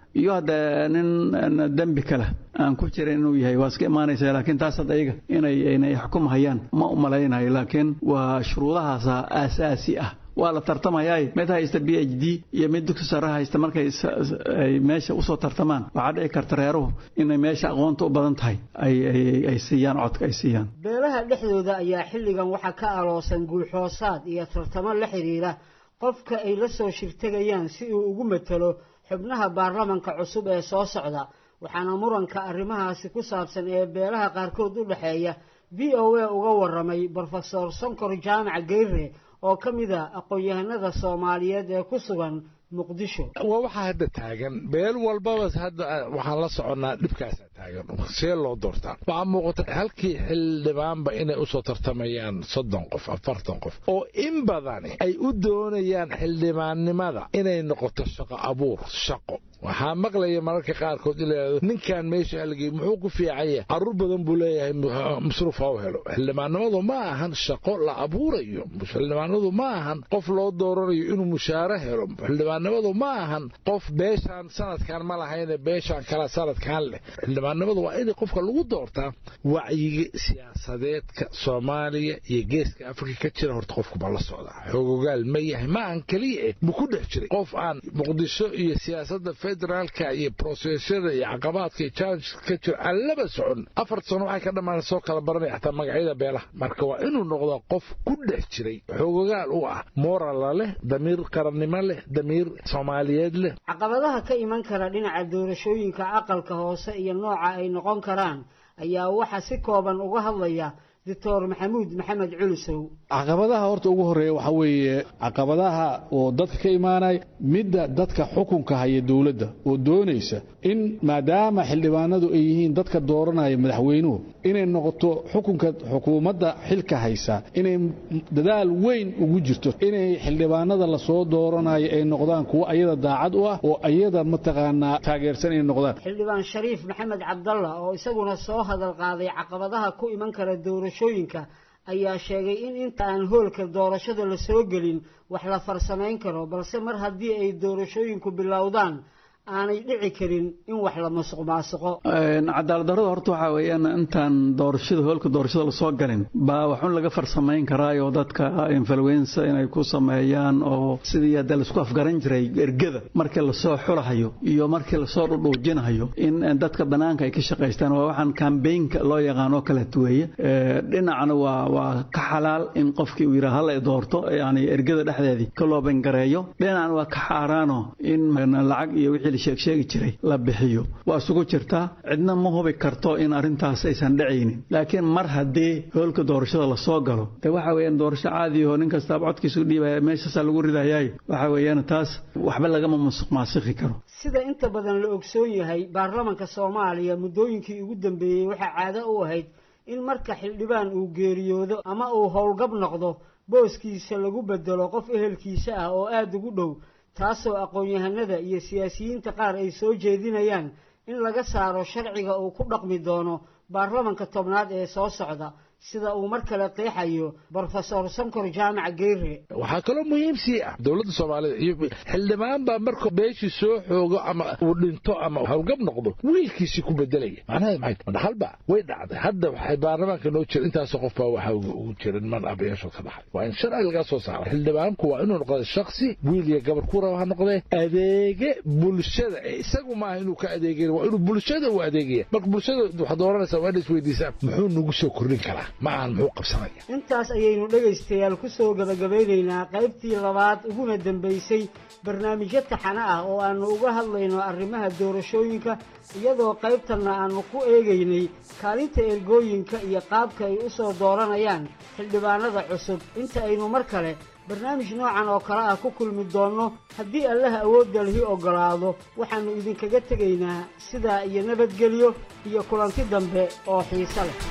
S12: iyo hadda nin dembi kale aan ku jirin inuu yahay waa iska imaanaysa laakiin taas hadda iyaga inay inay xukumhayaan ma u malaynayo laakiin waa shuruudahaasa aasaasi ah waa la tartamayaa mid haysta b h d iyo mid dugsi sare haysta markay ay meesha usoo tartamaan waxaa dhici karta reeruhu inay meesha aqoonta u badan tahay ay siiyaan codka ay siiyaan
S10: beelaha dhexdooda ayaa xilligan waxaa ka aloosan guulxoosaad iyo tartamo la xidhiira qofka ay la soo shirtegayaan si uu ugu matalo xubnaha baarlamanka cusub ee soo socda waxaana muranka arrimahaasi ku saabsan ee beelaha qaarkood u dhexeeya v o a uga waramay brofesor sonkor jaamac geyre oo ka mid a aqoon-yahanada soomaaliyeed ee ku sugan muqdisho
S13: waa waxaa hadda taagan beel walbaba hadda waxaan la soconnaa dhibkaasaa taagan see loo doortaa waxaa muuqata halkii xildhibaanba inay usoo tartamayaan soddon qof afartan qof oo in badani ay u doonayaan xildhibaannimada inay noqoto shaqo abuur shaqo waxaa maqlaya mararka qaarkood ilayado ninkan meesha halgey muxuu ku fiicanya carruur badan buu leeyahay masruuf ha u helo xildhibaannimadu ma ahan shaqo la abuurayo xildhibaanadu ma ahan qof loo dooranayo inuu mushaare helo xildhibaannimadu ma ahan qof beeshaan sanadkan ma lahayne beeshaan kala sanadkan leh xildhibaannimadu waa in qofka lagu doortaa wacyiga siyaasadeedka soomaaliya iyo geeska afrika ka jira horta qofku ma la socdaa xoogogaal ma yahay ma ahan keliya eh ma ku dhex jiray qof aan muqdisho iyo siyaasadda federaalka iyo brosesada iyo caqabaadka iyo challengeska ka jira aan laba socon afar sano waxay ka dhammaan soo kala baranaya xataa magacyada beelaha marka waa inuu noqdaa qof ku dhex jiray xoogogaal u ah moorala leh damiir qarannimo leh damiir soomaaliyeed leh
S10: caqabadaha ka iman kara dhinaca doorashooyinka aqalka hoose iyo nooca ay noqon karaan ayaa waxaa si kooban uga hadlaya doctor maxamuud maxamed culusow
S11: caqabadaha horta ugu horeeya waxaa weeye caqabadaha oo dadka ka imaanaya midda dadka xukunka haya dowladda oo doonaysa in maadaama xildhibaanadu ay yihiin dadka dooranaya madaxweynuhu inay noqoto xukunka xukuumadda xilka haysa inay dadaal weyn ugu jirto inay xildhibaanada lasoo dooranayo ay noqdaan kuwo ayada daacad u ah oo ayada mataqaanaa taageersan inay noqdaan
S10: xildhibaan shariif maxamed cabdalla oo isaguna soo hadal qaaday caqabadaha ku iman kara doorashooyinka ayaa sheegay in inta aan hoolka doorashada la soo gelin wax la farsamayn karo balse mar haddii ay doorashooyinku bilowdaan aanay dhici karin in wax la masuq maasuqo
S12: cadaaladdarrada horta waxaa weeyaan intaan doorashada hoolka doorashada lasoo galin baa waxun laga farsamayn karaayo dadka influenza inay ku sameeyaan oo sidii hadda laisku afgaran jiray ergada markii lasoo xulahayo iyo markii lasoo dhudhuujinahayo in dadka banaanka ay ka shaqaystaan waa waxaan kambaynka loo yaqaan oo kaleet weeye dhinacna waa waa ka xalaal in qofkii uu yidhaha hala doorto yani ergada dhexdeedii ka loo bangareeyo dhinacna waa ka xaaraano in lacag iyo wixii sheegsheegi jiray la bixiyo waa isugu jirtaa cidna ma hubi karto in arrintaas aysan dhacaynin laakiin mar haddii hoolka doorashada lasoo galo de waxa weeyaan doorasho caadi oo nin kastaaba codkiisu dhiibaya meeshaasaa lagu ridayaay waxa weeyaan taas waxba lagama masuq maasiki karo
S10: sida inta badan la ogsoon yahay baarlamanka soomaaliya muddooyinkii ugu dambeeyey waxaa caado u ahayd in marka xildhibaan uu geeriyoodo ama uu howlgab noqdo booskiisa lagu bedelo qof ehelkiisa ah oo aada ugu dhow taasoo aqoon-yahanada iyo siyaasiyiinta qaar ay soo jeedinayaan in laga saaro sharciga uu ku dhaqmi doono baarlamanka tobnaad ee soo socda sida uu mar kale qeexayo brofesor sankor jaamac geyre
S13: waxaa kaloo muhiim sii ah dowladda soomaalida iyo xildhibaan baa marka beeshii soo xoogo ama uu dhinto ama howlgab noqdo wiilkiisii ku bedelaya macnaheed maxay madhaxalba way dhacday hadda waxay baarlamaanka noo jira intaasoo qof baa waxaa ugu jira niman abayaashood ka dhaxay waa in sharci laga soo saaro xildhibaanku waa inuu noqda shaksi wiil iyo gabar ku raba ha noqdee adeege bulshada isagu maaha inuu ka adeegaya waa inuu bulshada u adeegaya marka bulshada waxaad dooranaysaa waa ina isweydiisaa muxuu nagu soo kordhin karaa ma aan muxuu qabsanaya
S10: intaas ayaynu dhegaystayaal ku soo gabagabeynaynaa qaybtii labaad uguna dambaysay barnaamijyo taxane ah oo aannu uga hadlayno arrimaha doorashooyinka iyadoo qaybtanna aannu ku eegaynay kaalinta ergooyinka iyo qaabka ay u soo dooranayaan xildhibaanada cusub inta aynu mar kale barnaamij noocan oo kale ah ku kulmi doonno haddii allaha awoodda lihi oggolaado waxaannu idinkaga tegaynaa sidaa iyo nabadgelyo iyo kulanti dambe oo xiise leh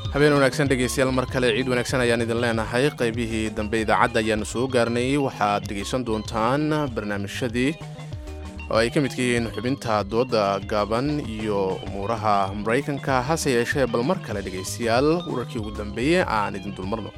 S2: habeen wanaagsan dhegaystayaal mar kale ciid wanaagsan ayaan idin leenahay qaybihii dambe idaacadda ayaanu soo gaarnay waxaad dhegaysan doontaan barnaamijyadii oo ay ka midka yihiin xubinta dooda gaaban iyo umuuraha maraykanka hase yeeshee bal mar kale dhegaystayaal wararkii ugu dambeeyey aan idin dulmarno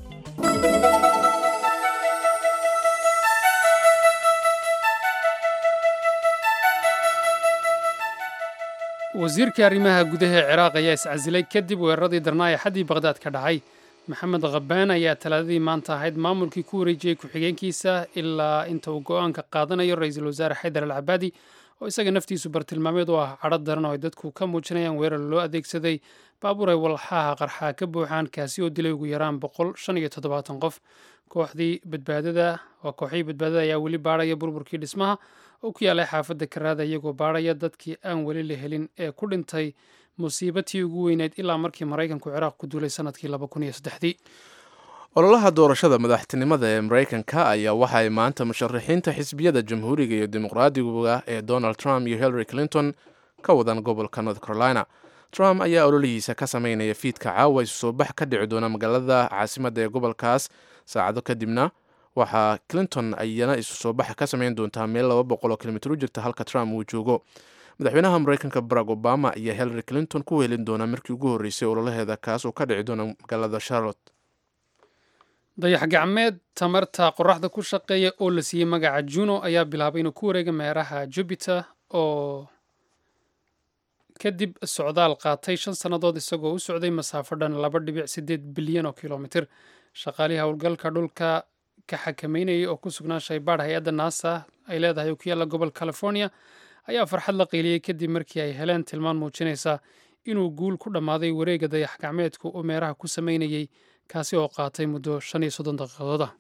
S1: wasiirka arrimaha gudaha ee ciraaq ayaa iscasilay kadib weeraradii darnaa ee xaddii baqhdaad ka dhacay maxamed khabaan ayaa talaadadii maanta ahayd maamulkii ku wareejiyey ku-xigeenkiisa ilaa inta uu go-aanka qaadanayo ra-iisul wasaare xaydar al cabaadi oo isaga naftiisu bartilmaameed u ah cadho daran oo ay dadku ka muujinayaan weerar loo adeegsaday baabuur ay walxaha qarxaa ka buuxaan kaasi oo dilay ugu yaraan boqol shan iyo toddobaatan qof kooxdii badbaadada waa kooxihii badbaadada ayaa weli baadhaya burburkii dhismaha oo ku yaalay xaafadda karaada iyagoo baadhaya dadkii aan weli la helin ee ku dhintay musiibatii ugu weyneyd ilaa markii maraykanku ciraaq ku duulay sanadkii laba kun iyo saddexdii
S2: ololaha doorashada madaxtinimada ee maraykanka ayaa waxa ay maanta musharaxiinta xisbiyada jamhuuriga iyo dimuqraadiguga ee donald trump iyo hillary clinton ka wadaan gobolka north carolina trump ayaa ololihiisa ka sameynaya fiidka caawa isu soo bax ka dhici doona magaalada caasimadda ee gobolkaas saacado kadibna waxaa clinton ayana isu soo baxa ka sameyn doontaa meel laba boqol oo kilomitr u jirta halka trump uu joogo madaxweynaha maraykanka barack obama ayaa hillary clinton ku weelin doona markii ugu horreysay ololaheeda kaas oo ka dhici doona magaalada charlotte
S1: dayax gacmeed tamarta qoraxda ku shaqeeya oo la siiyey magaca juno ayaa bilaabay inuu ku wareega meeraha jupiter oo kadib socdaal qaatay shan sannadood isagoo u socday masaafo dhan laba dhibic sideed bilyan oo kilomitir shaqaalihii howlgalka dhulka ka xakameynayay oo ku sugnaa shaybaadh hay-adda naasa ay leedahay oo ku yaalla gobol california ayaa farxad la qiiliyey kadib markii ay heleen tilmaan muujinaysa inuu guul ku dhammaaday wareegga dayax gacmeedku uu meeraha ku sameynayey kaasi oo qaatay muddo shan iyo soddon daqiiqadood ah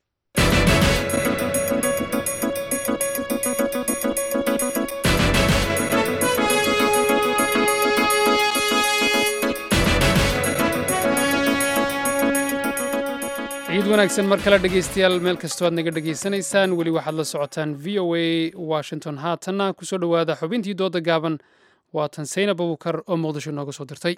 S1: ciid wanaagsan mar kale dhegaystayaal meel kastoo aad naga dhegaysanaysaan weli waxaad la socotaan v o a washington haatanna kusoo dhowaada xubintii dooda gaaban waatan saynab abukar oo muqdisho nooga soo dirtay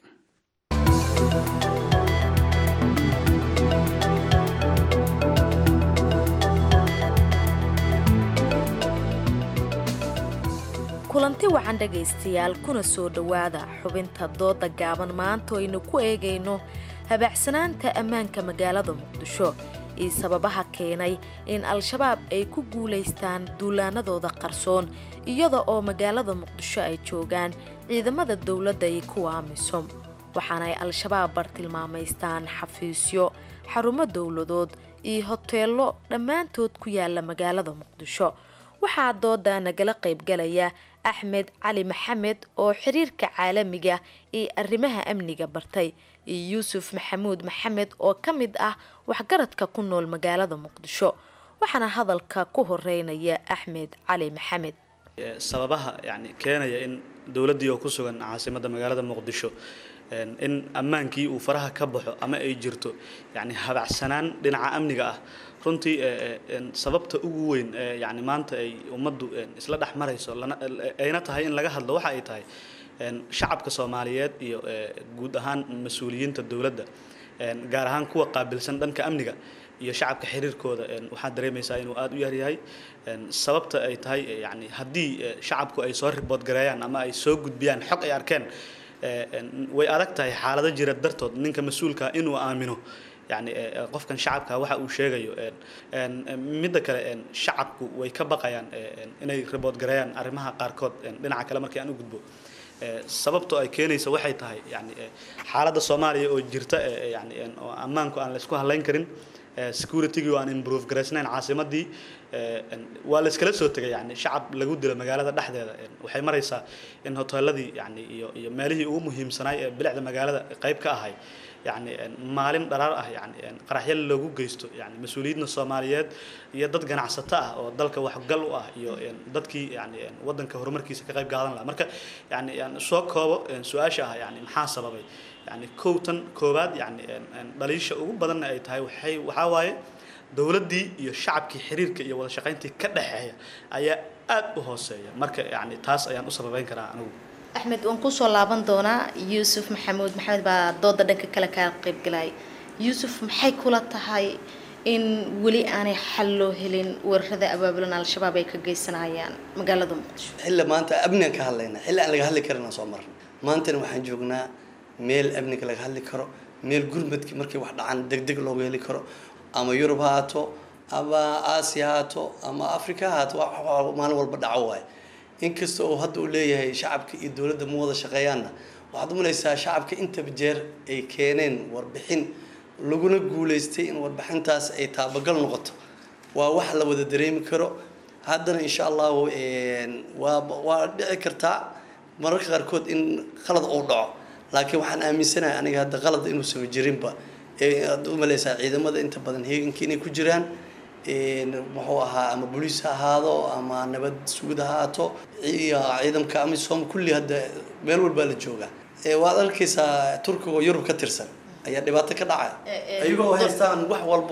S14: kulanti wacan dhegaystayaal kuna soo dhowaada xubinta dooda gaaban maanta oo aynu ku eegayno habaacsanaanta ammaanka magaalada muqdisho iyo sababaha keenay in al-shabaab ay ku guulaystaan duulaanadooda qarsoon iyada oo magaalada muqdisho ay joogaan ciidamada dowladda iyo kuwa amisom waxaana ay al-shabaab bartilmaamaystaan xafiisyo xarumo dowladood iyo hoteello dhammaantood ku yaala magaalada muqdisho waxaa dooda nagala qaybgalaya axmed cali maxamed oo xiriirka caalamiga iyo arrimaha amniga bartay iyo yuusuf maxamuud maxamed oo ka mid ah waxgaradka ku nool magaalada muqdisho waxaana hadalka ku horeynaya axmed cali maxamed
S15: sababaha yani keenaya in dowladdii oo ku sugan caasimadda magaalada muqdisho in ammaankii uu faraha ka baxo ama ay jirto yani habacsanaan dhinaca amniga ah runtii sababta ugu weyn yani maanta ay ummaddu isla dhex marayso ayna tahay in laga hadlo waxa ay tahay shacabka soomaaliyeed iyo guud ahaan mas-uuliyiinta dowladda gaar ahaan kuwa qaabilsan dhanka amniga iyo shacabka xiriirkooda waxaad dareemaysaa inuu aada u yaryahay sababta ay tahay yani haddii shacabku ay soo ribood gareeyaan ama ay soo gudbiyaan xog ay arkeen way adag tahay xaalado jira dartood ninka mas-uulka inuu aamino yani qofkan shacabka waxa uu sheegayo midda kale shacabku way ka baqayaan inay ribood gareeyaan arrimaha qaarkood dhinaca kale markii aan u gudbo sababtoo ay keenaysa waxay tahay yani xaaladda soomaaliya oo jirta yani oo ammaanku aan la isku halayn karin security-gii oo aan improve garaysnayn caasimadii waa la iskala soo tegay yani shacab lagu dilo magaalada dhexdeeda waxay maraysaa in hoteeladii yani iyo iyo meelihii ugu muhiimsanaay ee bilicda magaalada qayb ka ahay yani maalin dharaar ah yani qaraxyo loogu geysto yani mas-uuliyiinta soomaaliyeed iyo dad ganacsato ah oo dalka waxgal u ah iyo dadkii yani wadanka horumarkiisa ka qayb qaadan lahaa marka yani soo koobo su-aasha ah yani maxaa sababay yani kow tan koowaad yani dhaliisha ugu badanna ay tahay waxay waxaa waaye dowladdii iyo shacabkii xiriirka iyo wada shaqayntii ka dhexeeya ayaa aad u hooseeya marka yani taas ayaan u sababeyn karaa anigu
S14: axmed waan kusoo laaban doonaa yuusuf maxamuud maxamed baa dooda dhanka kale kaa qaybgalaya yuusuf maxay kula tahay in weli aanay xal loo helin weerarada abaabulan al-shabaab ay ka geysanayaan magaalada muqdisho
S16: xilli maanta amnigan ka hadlayna xilli aan laga hadli karina soo marna maantana waxaan joognaa meel amniga laga hadli karo meel gurmadki markay wax dhacaan deg deg looga heli karo ama yurub ha haato ama aasiya ha haato ama africa ha haato wax wax maalin walba dhaco waaye inkasta oo hadda uu leeyahay shacabka iyo dowladda ma wada shaqeeyaanna waxaad umalaysaa shacabka intaba jeer ay keeneen warbixin laguna guuleystay in warbixintaas ay taabagal noqoto waa wax la wada dareemi karo haddana insha allahu waa waa dhici kartaa mararka qaarkood in qalad uu dhaco laakiin waxaan aaminsanahay aniga hadda qalad inuusan jirinba aad umalaysaa ciidamada inta badan heeganka inay ku jiraan muxuu ahaa ama boliis ha ahaado ama nabad sugid ha ahaato iyo ciidamka amisom kulli hadda meel walbaa la joogaa waad arkaysaa turkiga oo yurub ka tirsan ayaa dhibaato ka dhacaya ayagoo haystaan wax walba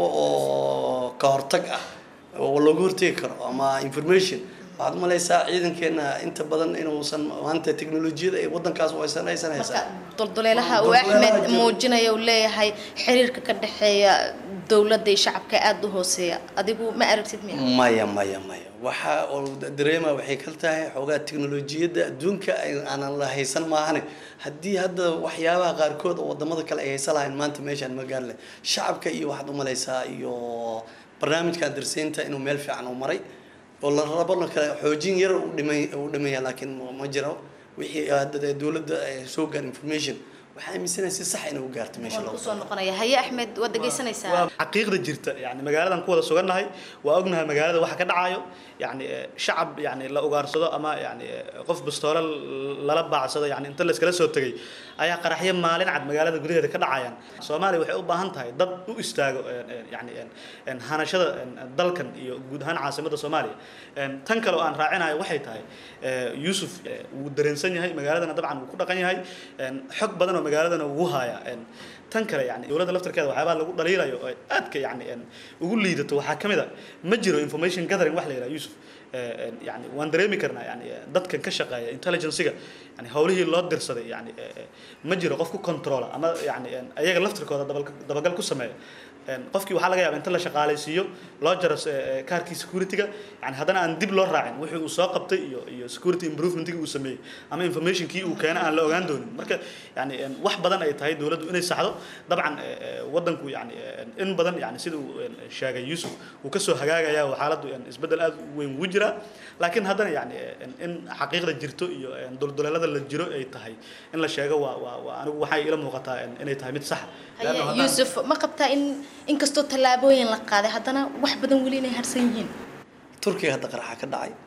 S16: oo ka hortag ah oo looga hortegi karo ama information waxaad umalaysaa ciidankeena inta badan inuusan maanta teknolojiyada ee wadankaas aysan aysan haysan
S14: dulduleelaha uu axmed muujinaya uu leeyahay xiriirka ka dhexeeya dowladda iyo shacabka aada u hooseeya adigu ma aragtid miya
S16: maya maya maya waxa oo dareema waxay kal tahay xoogaa teknolojiyadda adduunka aanan la haysan maahane haddii hadda waxyaabaha qaarkood oo wadamada kale ay haysan lahayn maanta meeshaan ma gaarle shacabka iyo waxaad umalaysaa iyo barnaamijkan darseynta inuu meel fiican u maray oo la rabona kale xoojin yar u dhimay u dhimaya laakiin ma jiro wixii hadda dowladda soo gaar information waxaa aaminsanaya si sax inay u gaarto meesha loo
S14: kusoo noqonaya haye axmed waad dhegeysanaysaa
S15: xaqiiqda jirta yani magaaladan ku wada sugannahay waa ognahay magaalada waxa ka dhacayo yani shacab yani la ugaarsado ama yani qof bastoole lala baacsado yani inta layskala soo tegay ayaa qaraxyo maalin cad magaalada gudaheeda ka dhacayaan soomaaliya waxay u baahan tahay dad u istaago yani hanashada dalkan iyo guud ahaan caasimadda soomaaliya tan kale oo aan raacinayo waxay tahay yuusuf wuu dareensan yahay magaaladana dabcan wuu ku dhaqan yahay xog badan oo magaaladana wuu hayaa tan kale yani dowladda laftarkeeda waxyaabaa lagu dhaliilayo oo aadka yani ugu liidato waxaa ka mid a ma jiro information gathering wax la yidhaha yusuf yani waan dareemi karnaa yani dadkan ka shaqeeya intelligencega yani howlihii loo dirsaday yani ma jiro qof ku controla ama yani ayaga laftirkooda dabagal ku sameeya qofkii waxaa laga yaaba inta la shaqaalaysiiyo loo jaro kaarkii securityga yani haddana aan dib loo raacin wixii uu soo qabtay iyo iyo security improvementkii uu sameeyey ama informationkii uu keena aan la ogaan doonin marka yani wax badan ay tahay dowladdu inay saxdo dabcan wadanku yani in badan yani sida uu sheegay yusuf uu kasoo hagaagaya oo xaaladdu isbeddel aad u weyn ugu jiraa laakiin haddana yani in xaqiiqda jirto iyo dulduleelada la jiro ay tahay in la sheego waa waa waa anigu waxay ila muuqataa inay tahay mid saxa
S14: haye yuusuf ma qabtaa in inkastoo tallaabooyin la qaaday haddana wax badan weli inay harsan yihiin
S16: turkiga hadda qaraxa ka dhacay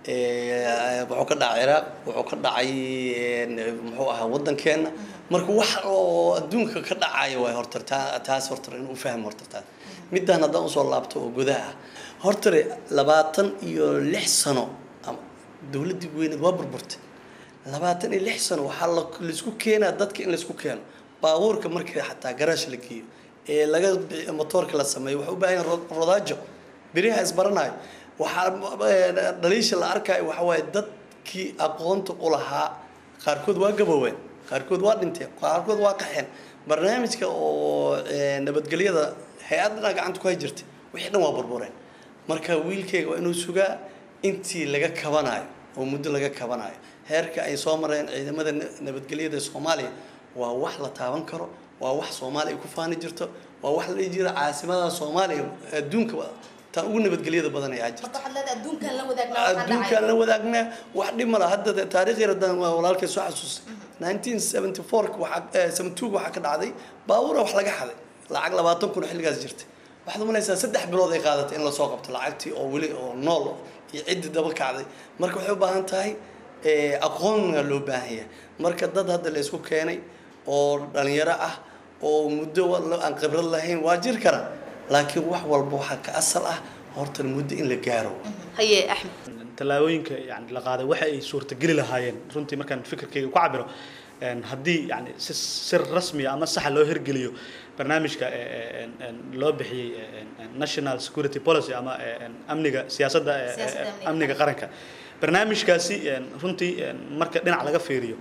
S16: wuxuu ka dhacay ciraaq wuxuu ka dhacay muxuu ahaa waddankeena marka wax oo adduunka ka dhacaya waay horta taas horta inuu fahmo horta taas midaan haddaan usoo laabto oo gudaha hortare labaatan iyo lix sano dowladdii weyneed waa burburtay labaatan iyo lix sano waxaa laisku keenaa dadka in laisku keeno baabuurka markii xataa garaash la geeyo ee laga motoorka la sameeyo waxay u baahan yahin rodaajo beriha isbaranayo waxaa dhaliisha la arkayo waxa waaye dadkii aqoonta u lahaa qaarkood waa gabooween qaarkood waa dhinteen qaarkood waa qaxeen barnaamijka oo nabadgelyada hay-adana gacanta ku hay jirtay wixii dhan waa burbureen marka wiilkayga waa inuu sugaa intii laga kabanayo oo muddo laga kabanayo heerka ay soo mareen ciidamada nabadgelyada soomaaliya waa wax la taaban karo waa wax soomaaliya ay ku faani jirto waa wax la dhihi jira caasimada soomaaliya adduunka taa ugu nabadgelyada badan ayaa jirta adduunkaan la wadaagnaa wax dhib mala hadda taariikh yar haddaan walaalkay soo xasuusay 1974 waxaa 72 waxaa ka dhacday baabuura wax laga xaday lacag labaatan kun xilligaas jirtay waxaad umalaysaa saddex bilood ay qaadatay in lasoo qabto lacagtii oo weli oo nool iyo ciddii daba kacday marka waxay u baahan tahay aqoonna loo baahan yahay marka dad hadda la isku keenay oo dhalinyaro ah oo muddo aan khibrad lahayn waa jir kara laakiin wax walba waxaa ka asal ah horta muddo in la gaaro
S14: haye axmed
S15: tallaabooyinka yani la qaaday waxa ay suurtageli lahaayeen runtii markaan fikirkayga ku cabiro haddii yani si si rasmiya ama saxa loo hirgeliyo barnaamijka loo bixiyey national security policy ama amniga siyaasadda amniga qaranka barnaamijkaasi runtii marka dhinac laga fiiriyo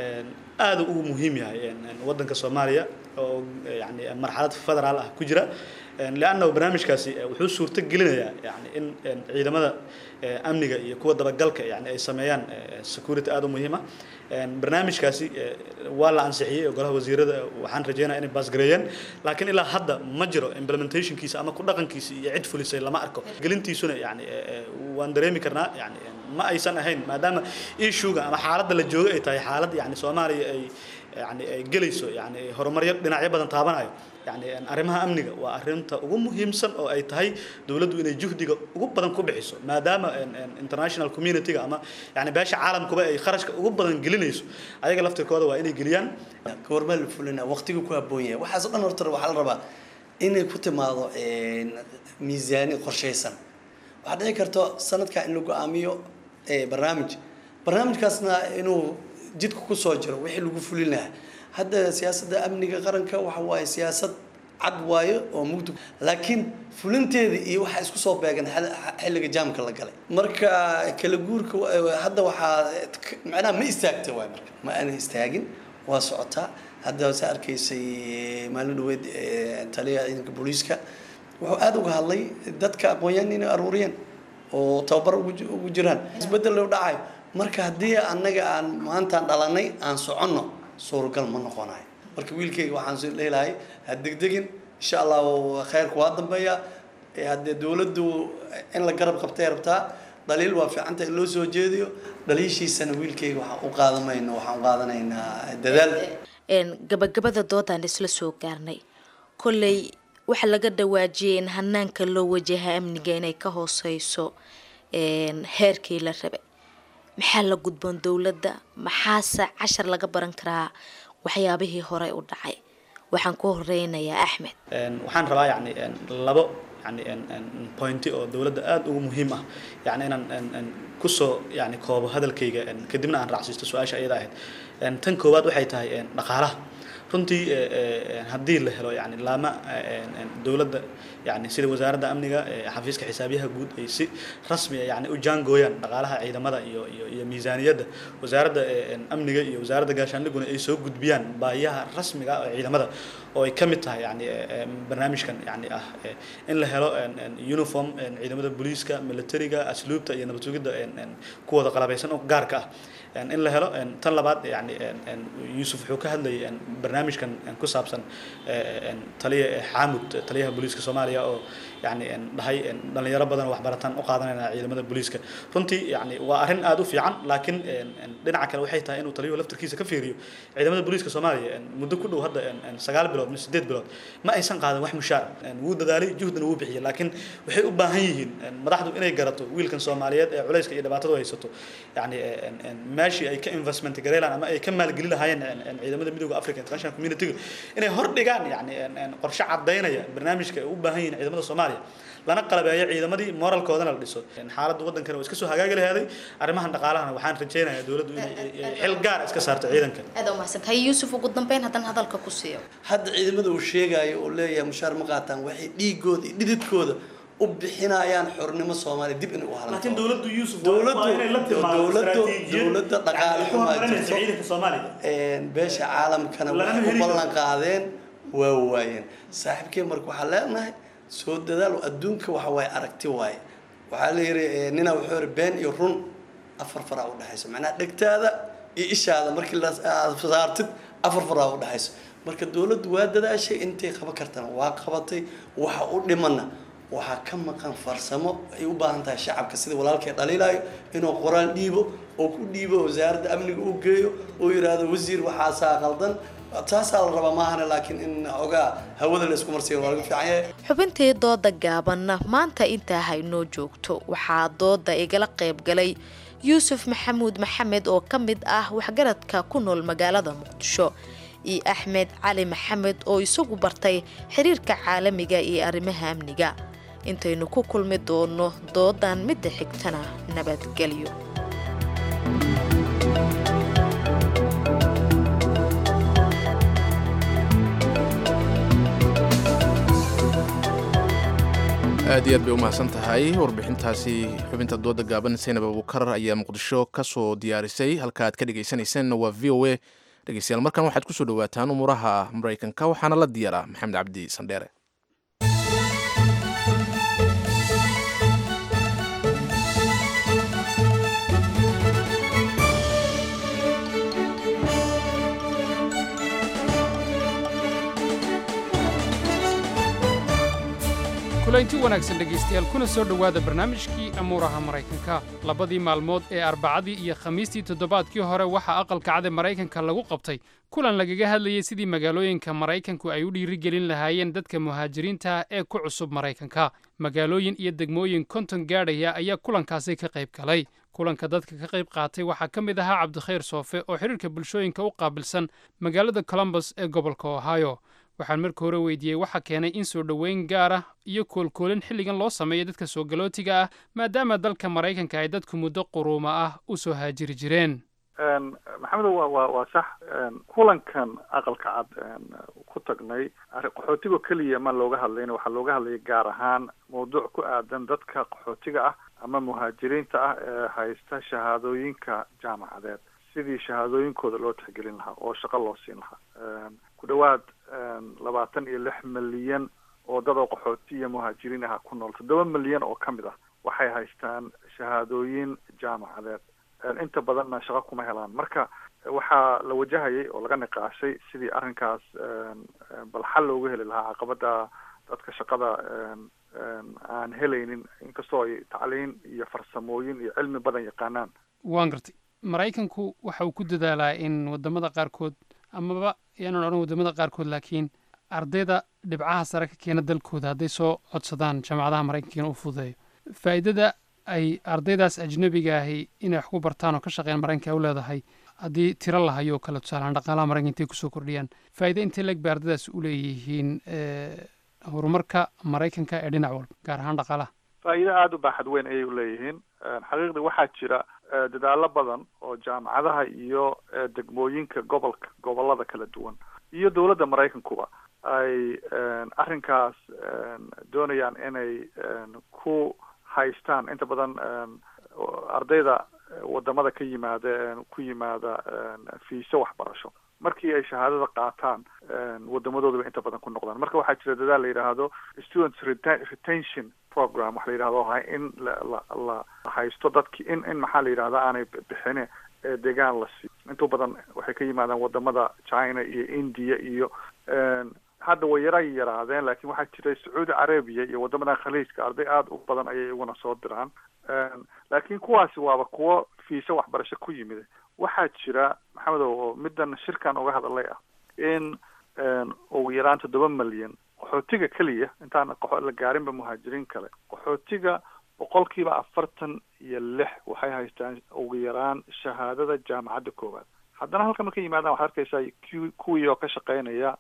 S15: aad ugu muhiim yahay waddanka soomaaliya oo yani marxalad federaal ah ku jira liannahu barnaamijkaasi wuxuu suurto gelinayaa yani in ciidamada amniga iyo kuwa dabagalka yani ay sameeyaan security aad u muhiima barnaamijkaasi waa la ansixiyey oo golaha wasiirada waxaan rajeynaya inay baasgareeyeen laakiin ilaa hadda ma jiro implementationkiisa ama ku dhaqankiisa iyo cid fulisay lama arko gelintiisuna yani waan dareemi karnaa yani ma aysan ahayn maadaama issuega ama xaaladda la jooga ay tahay xaalad yani soomaaliya ay yani ay gelayso yani horumaryo dhinacyo badan taabanayo yani arrimaha amniga waa arrinta ugu muhiimsan oo ay tahay dowladdu inay juhdiga ugu badan ku bixiso maadaama international community-ga ama yani beesha caalamkuba ay kharashka ugu badan gelinayso ayaga laftirkooda waa inay geliyaan
S16: goormaa la fulina waqtigu ku habboon yahay waxaas o dhan horta waxaa la rabaa inay ku timaado miisaani qorshaysan waxaa dhici karto sanadkaa in la go-aamiyo barnaamij barnaamijkaasna inuu jidka kusoo jiro wixii lagu fulin lahaa hadda siyaasadda amniga qaranka waxa waaye siyaasad cad waayo oo mugdi laakiin fulinteeda iyo waxaa isku soo beegan xilliga jaamka la galay marka kala guurka hadda waxaa macnaha ma istaagta waay marka ma aana istaagin waa socotaa hadda sa arkaysay maalin dhaweed taliyaha ciidanka booliiska wuxuu aada uga hadlay dadka aqoon-yahan inay aruuriyeen oo tababar ugu jiraan isbedel loo dhacayo marka haddii annaga aan maantaan dhalanay aan soconno suuragal ma noqonayo marka wiilkayga waxaan leelahay ha degdegin insha allahu khayrku waa dambeeya haddee dowladdu in la garab qabtay rabtaa dhaliil waa fiicanta in loo soo jeediyo dhaliishiisana wiilkayga waxaan u qaadamayno waxaan u qaadanaynaa dadaal
S14: gabagabada doodaan isla soo gaarnay kolley waxaa laga dhawaajiyay in hanaanka loo wajaha amniga inay ka hooseyso heerkii la rabay maxaa la gudboon dowladda maxaase cashar laga baran karaa waxyaabihii horey u dhacay waxaan ku horeynayaa axmed
S15: waxaan rabaa yani labo yani pointi oo dowladda aada ugu muhiim ah yani inaan kusoo yani koobo hadalkayga kadibna aan raacsiisto su-aasha ayada ahayd tan koowaad waxay tahay dhaqaalaha runtii haddii la helo yani laama dowladda yani sida wasaaradda amniga xafiiska xisaabiyaha guud ay si rasmiya yani u jaangooyaan dhaqaalaha ciidamada iyo iyo iyo miisaaniyadda wasaaradda amniga iyo wasaaradda gaashaandhiguna ay soo gudbiyaan baahiyaha rasmiga ah oo ciidamada oo ay ka mid tahay yani barnaamijkan yani ah in la helo uniform ciidamada booliiska militariga asluubta iyo nabad sugidda kuwooda qalabaysan oo gaarka ah in la helo tan labaad yani yuusuf wuxuu ka hadlayay barnaamijkan ku saabsan taliya xaamud taliyaha booliiska soomaaliya oo yani dhahay dhalinyaro badan oo waxbarataan u qaadanayna ciidamada booliiska runtii yani waa arrin aada u fiican laakiin dhinaca kale waxay tahay inuu taliyuhu laftirkiisa ka fiiriyo ciidamada booliiska soomaaliya muddo ku dhow hadda sagaal bilood mise sideed bilood ma aysan qaadan wax mushaar wuu dadaalay juhdana wuu bixiyay laakiin waxay u baahan yihiin madaxdu inay garato wiilkan soomaaliyeed ee culayska iyo dhibaatadu haysato yani meeshii ay ka investment gareelaan ama ay ka maalgeli lahaayeen ciidamada midooda africa international community inay hor dhigaan yani qorshe cadaynaya barnaamijka ay u baahan yihiin ciidamada soomaaliya lana qalabeeyo ciidamadii moralkoodana la dhiso xaaladda waddankana waa iska soo hagaagi laheeday arrimahan dhaqaalahana waxaan rajaynayaa dowladdu inay xil gaar iska saarto ciidanka
S14: aad umahadsantahay yuusuf ugu dambeyn haddana hadalka ku siiyo
S16: hadda ciidamada uu sheegayo oo leeyahay mushaar ma qaataan waxay dhiigooda iyo dhididkooda u bixinayaan xornimo soomaaliya dib inay u halan
S15: laakiin dowladdu yuusuf
S16: dowladdu dowladdu dowladda dhaqaale xumaa jirto
S15: ciidanka soomaaliya
S16: beesha caalamkana waxay ku ballan qaadeen waa waayeen saaxiibkee marka waxaa leenahay soo dadaal adduunka waxa waaye aragti waaye waxaa la yidhi nina wuxuu yidhi been iyo run afar faraa u dhexayso macnaha dhegtaada iyo ishaada markii la saartid afar faraa u dhexayso marka dowladdu waa dadaashay intay qaban kartana waa qabatay waxa u dhimana waxaa ka maqan farsamo ay u baahan tahay shacabka sida walaalkay dhaliilayo inuu qoraal dhiibo oo ku dhiibo wasaaradda amniga u geeyo oo yidhaahdo wasiir waxaasaa qaldan taasaa la rabaa maahane laakiin in ogaa hawada la isku marsiyo waa laga fiican yahay
S14: xubintii dooda gaabanna maanta intaa haynoo joogto waxaa dooda igala qayb galay yuusuf maxamuud maxamed oo ka mid ah waxgaradka ku nool magaalada muqdisho iyo axmed cali maxamed oo isagu bartay xiriirka caalamiga iyo arrimaha amniga intaynu ku kulmi doono doodan midda xigtana nabadgelyo
S2: aad iyo aad bay u mahadsan tahay warbixintaasi xubinta dooda gaaban saynab abukar ayaa muqdisho ka soo diyaarisay halka aad ka dhegaysanaysaanna waa v o a dhegeystayaal markan waxaad ku soo dhowaataan umuuraha maraykanka waxaana la diyaaraa maxamed cabdi sandheere
S1: kulaynti wanaagsan dhegaystayaal kuna soo dhowaada barnaamijkii amuuraha maraykanka labadii maalmood ee arbacadii iyo khamiistii toddobaadkii hore waxaa aqalka cad ee maraykanka lagu qabtay kulan lagaga hadlayay sidii magaalooyinka maraykanku ay u dhiirigelin lahaayeen dadka muhaajiriinta ee ku cusub maraykanka magaalooyin iyo degmooyin konton gaadhaya ayaa kulankaasi ka qayb galay kulanka dadka ka qayb qaatay waxaa ka mid ahaa cabdikhayr soofe oo xidhiirka bulshooyinka u qaabilsan magaalada colombus ee gobolka ohio waxaan marka hore weydiiyey waxa keenay in soo dhoweyn gaar ah iyo koolkoolin xilligan loo sameeyo dadka soo galootiga ah maadaama dalka maraykanka ay dadku muddo quruuma ah u soo haajiri jireen
S17: maxamedo wa wa waa sax kulankan aqalka cad ku tagnay qaxootigo keliya ma looga hadlayna waxaa looga hadlayay gaar ahaan mawduuc ku aadan dadka qaxootiga ah ama muhaajiriinta ah ee haysta shahaadooyinka jaamacadeed sidii shahaadooyinkooda loo tixgelin lahaa oo shaqo loo siin lahaa ku dhawaad labaatan iyo lix milyan oo dad oo qaxooti iyo muhaajiriin ah ku nool toddoba milyan oo ka mid ah waxay haystaan shahaadooyin jaamacadeed inta badanna shaqo kuma helaan marka waxaa la wajahayay oo laga niqaashay sidii arrinkaas bal xal looga heli lahaa caqabada dadka shaqada aan helaynin inkastoo ay tacliin iyo farsamooyin iyo cilmi badan yaqaanaan
S1: waan gartay maraykanku waxa uu ku dadaalaa in wadamada qaarkood amaba yaanan odhan wadamada qaarkood laakiin ardayda dhibcaha sare ka keena dalkooda hadday soo codsadaan jaamacadaha maraykankana u fududeeyo faa'iidada ay ardaydaas ajnabiga ahi inay wax ku bartaan oo ka shaqeeyaan maraykanka u leedahay haddii tiro lahayo oo kale tusaalehaan dhaqaalaha maraykanka intay kusoo kordhiyaan faa'iida intay leeg bay ardaydaas u leeyihiin horumarka maraykanka ee dhinac walba gaar ahaan dhaqaalaha
S17: faa'iido aada u baaxad weyn ayay u leeyihiin xaqiiqdii waxaa jira dadaalo badan oo jaamacadaha iyo degmooyinka gobolka gobolada kala duwan iyo dowladda maraykankuba ay arrinkaas doonayaan inay ku haystaan inta badan ardayda wadamada ka yimaada ku yimaada fiiso waxbarasho markii ay shahaadada qaataan wadamadoodaba inta badan ku noqdaan marka waxaa jira dadaal la yidhaahdo students retention program waxa la yidhahdo in la la haysto dadki in in maxaa la yidhahda aanay bixine ee deegaan la siiyo inta badan waxay ka yimaadaan wadamada china iyo india iyo hadda way yara yaraadeen laakiin waxaa jira sacuudi carabiya iyo wadamada khaliijka arday aada u badan ayay iguna soo diraan laakiin kuwaasi waaba kuwo fiisa waxbarasho ku yimid waxaa jira maxamedow oo middan shirkan uga hadalay ah in ugu yaraan toddoba milyan qaxootiga keliya intaan la gaarinba muhaajiriin kale qaxootiga boqolkiiba afartan iyo lix waxay haystaan ugu yaraan shahaadada jaamacadda koowaad haddana halka marka yimaadaan waxaad arkaysaa ku kuwii oo ka shaqeynaya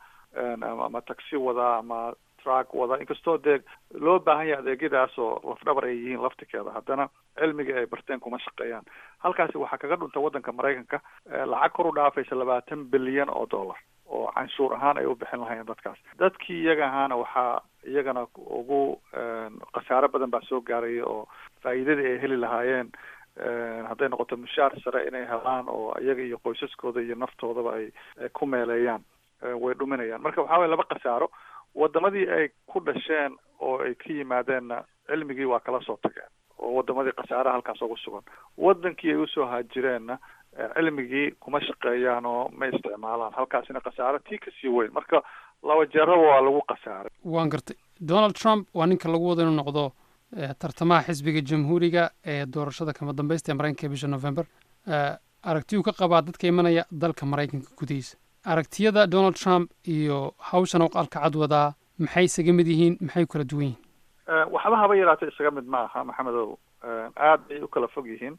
S17: ama taxi wada ama truck wada inkastoo dee loo baahan yahay adeegyadaas oo lafdhabar ay yihiin laftikeeda haddana cilmiga ay barteen kuma shaqeeyaan halkaasi waxaa kaga dhunta waddanka maraykanka lacag kor u dhaafaysa labaatan bilyan oo dollar oo canshuur ahaan ay u bixin lahaayeen dadkaas dadkii iyaga ahaana waxaa iyagana ugu khasaaro badan baa soo gaaraya oo faa'iidadii ay heli lahaayeen hadday noqoto mushaar sare inay helaan oo iyaga iyo qoysaskooda iyo naftoodaba ay ku meeleeyaan way dhuminayaan marka waxaa waya laba khasaaro wadamadii ay ku dhasheen oo ay ka yimaadeenna cilmigii waa kala soo tageen oo wadamadii khasaaraha halkaas ugu sugan wadankii ay usoo haajireenna cilmigii kuma shaqeeyaan oo ma isticmaalaan halkaasina khasaaro tii kasii weyn marka laba jeeraba waa lagu khasaaray
S1: waan gartay donald trump waa ninka lagu wada inuu noqdo tartamaha xisbiga jamhuuriga ee doorashada kama dambaysta ee maraykanka bisha november aragtiyuu ka qabaa dadka imanaya dalka maraykanka gudihiisa aragtiyada donald trump iyo hawshan aqalka cad wadaa maxay isaga mid yihiin maxay kala duwan yihiin
S17: waxba haba yaraatee isaga mid ma aha maxamedow aad bay u kala fog yihiin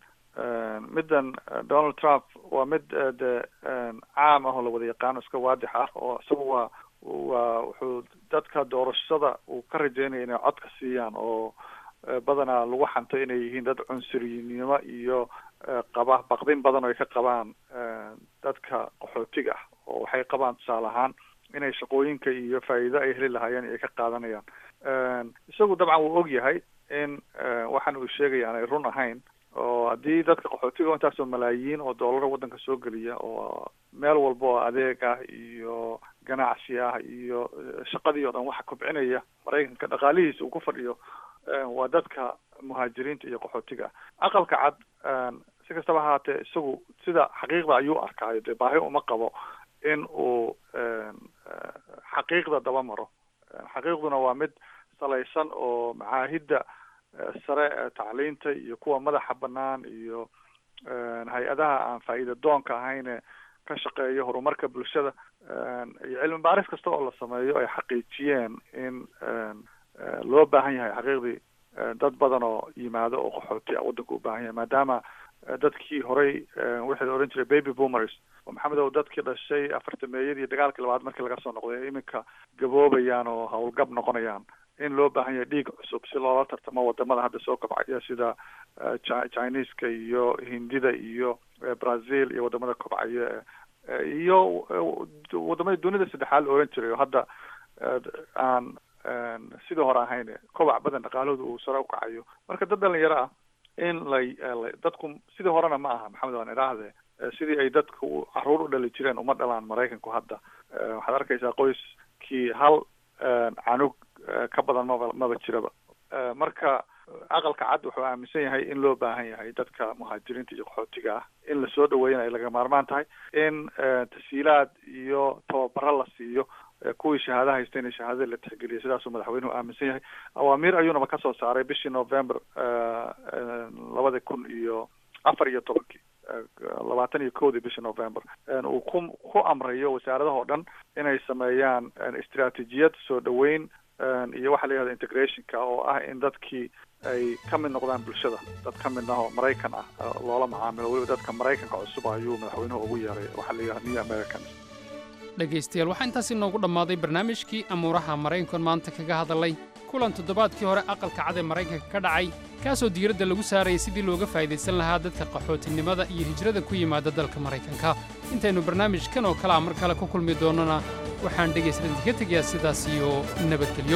S17: middan donald trump waa mid de caam ah oo lawada yaqaano iska waadix ah oo isaga waa waa wuxuu dadka doorashada uu ka rajeynaya inay cod ka siiyaan oo badanaa lagu xanto inay yihiin dad cunsurinimo iyo qaba baqdin badan oo ay ka qabaan dadka qaxootiga ah oo waxay qabaan tusaale ahaan inay shaqooyinka iyo faa'iido ay heli lahaayeen ay ka qaadanayaan isagu dabcan wuu og yahay in waxaan uu sheegaya aanay run ahayn oo haddii dadka qaxootiga intaasoo malaayiin oo doolara waddanka soo geliya oo meel walba oo adeeg ah iyo ganacsi ah iyo shaqadii oo dhan waxa kobcinaya maraykanka dhaqaalihiisa uu ku fadhiyo waa dadka muhaajiriinta iyo qaxootiga ah aqalka cad si kastaba ahaatee isagu sida xaqiiqda ayuu arkaayo dee baahi uma qabo in uu xaqiiqda daba maro xaqiiqduna waa mid salaysan oo macaahidda sare ee tacliinta iyo kuwa madaxa banaan iyo hay-adaha aan faa'iida doonka ahayne ka shaqeeyo horumarka bulshada iyo cilmi baaris kasta oo la sameeyo ay xaqiijiyeen in loo baahan yahay xaqiiqdii dad badan oo yimaado oo qaxooti ah waddanka u baahan yahay maadaama dadkii horey wixii la odhan jiray baby boomers oo maxamed ow dadkii dhashay afartameeyadii dagaalkii labaad markii laga soo noqday iminka gaboobayaan oo howlgab noqonayaan in loo baahan yahay dhiig cusub si loola tartamo wadamada hadda soo kobcaya sida chineska iyo hindida iyo brazil iyo wadamada kobcaya iyo wadamadii dunida saddexaad la oran jiray oo hadda aan sidii hore ahayn kobac badan dhaqaalahooda uu sare ukacayo marka dad dhalinyaro ah in lay dadku sidii horena ma aha maxamed waan idhaahde sidii ay dadku caruur u dhali jireen uma dhalaan maraykanku hadda waxaad arkaysaa qoyskii hal canug ka badan maba maba jiraba marka aqalka cad wuxuu aaminsan yahay in loo baahan yahay dadka muhaajiriinta iyo qaxootiga ah in lasoo dhaweeyana ay laga maarmaan tahay in tashiilaad iyo tababaro la siiyo kuwii shahaada haysta in shahaadada la tixgeliya sidaasuu madaxweynuhu aaminsan yahay awaamiir ayuunaba kasoo saaray bishii november labada kun iyo afar iyo tobankii labaatan iyo kowdii bishii november uu ku ku amrayo wasaaradahoo dhan inay sameeyaan istraatijiyad soo dhaweyn iyo waxa la yihahda integrationka oo ah in dadkii ay ka mid noqdaan bulshada dad ka mid ah oo maraykan ah loola macaamilo weliba dadka maraykanka cusub ayuu madaxweynuhu ugu yeeray waxaa la yihahda new americans
S1: dhegaystayaal waxaa intaas inoogu dhammaaday barnaamijkii amuuraha maraykankan maanta kaga hadalay kulan toddobaadkii hore aqalka cad ee maraykanka ka dhacay kaasoo diiradda lagu saarayay sidii looga faa'idaysan lahaa dadka qaxootinimada iyo hijrada ku yimaada dalka maraykanka intaynu barnaamijkan oo kale a mar kale ku kulmi doonnona waxaan dhegaystadanti ka tegayaa sidaas iyo nabadgelyo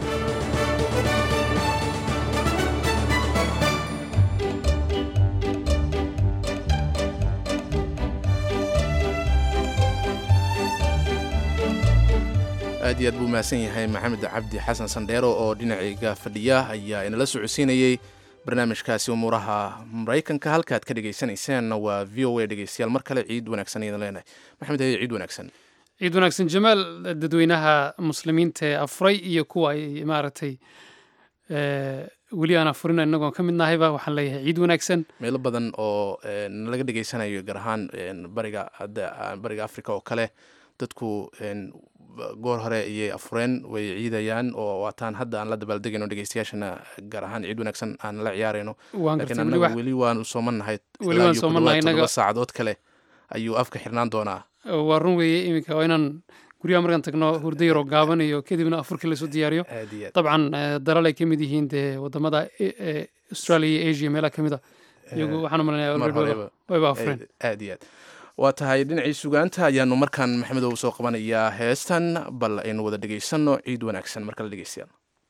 S2: aad iyo aad buu mahadsan yahay maxamed cabdi xasan sandheero oo dhinacayga fadhiya ayaa inala socodsiinayey barnaamijkaasi umuuraha maraykanka halkaad ka dhagaysanayseen waa v o a dhegeystayaal mar kale ciid wanaagsan ayaan leenahay maxamed haye ciid wanaagsan
S1: ciid wanaagsan jamaal dadweynaha muslimiinta ee afuray iyo kuwa ay maaragtay weli aan afurin inagoon ka mid nahayba waxaan leeyahay ciid wanaagsan
S2: meelo badan oo nalaga dhegaysanayo gaar ahaan bariga bariga africa oo kale dadku goor hore ayay afureen way ciidayaan oo waataan hadda aan la dabaaldegayno dhegeystayaashana gaar ahaan ciid wanaagsan aan la ciyaarayno laakiin annaga weli waanu soomannahay todoba saacadood kale ayuu afka xirnaan doonaa
S1: waa run weeye iminka waa inaan guryaha markaan tagno hurdo yaroo gaaban iyo kadibna afurkii lasoo diyaariyo dabcan dalal ay ka mid yihiin dee wadamada australia iyo asia meelaha ka mid a iyagu waxaan u malanaya wayba afureen
S2: aad iyo aad waa tahay dhinacii sugaanta ayaanu markaan maxamedow soo qabanayaa heestan bal aynu wada dhegaysanno ciid wanaagsan markala dhegeystayaal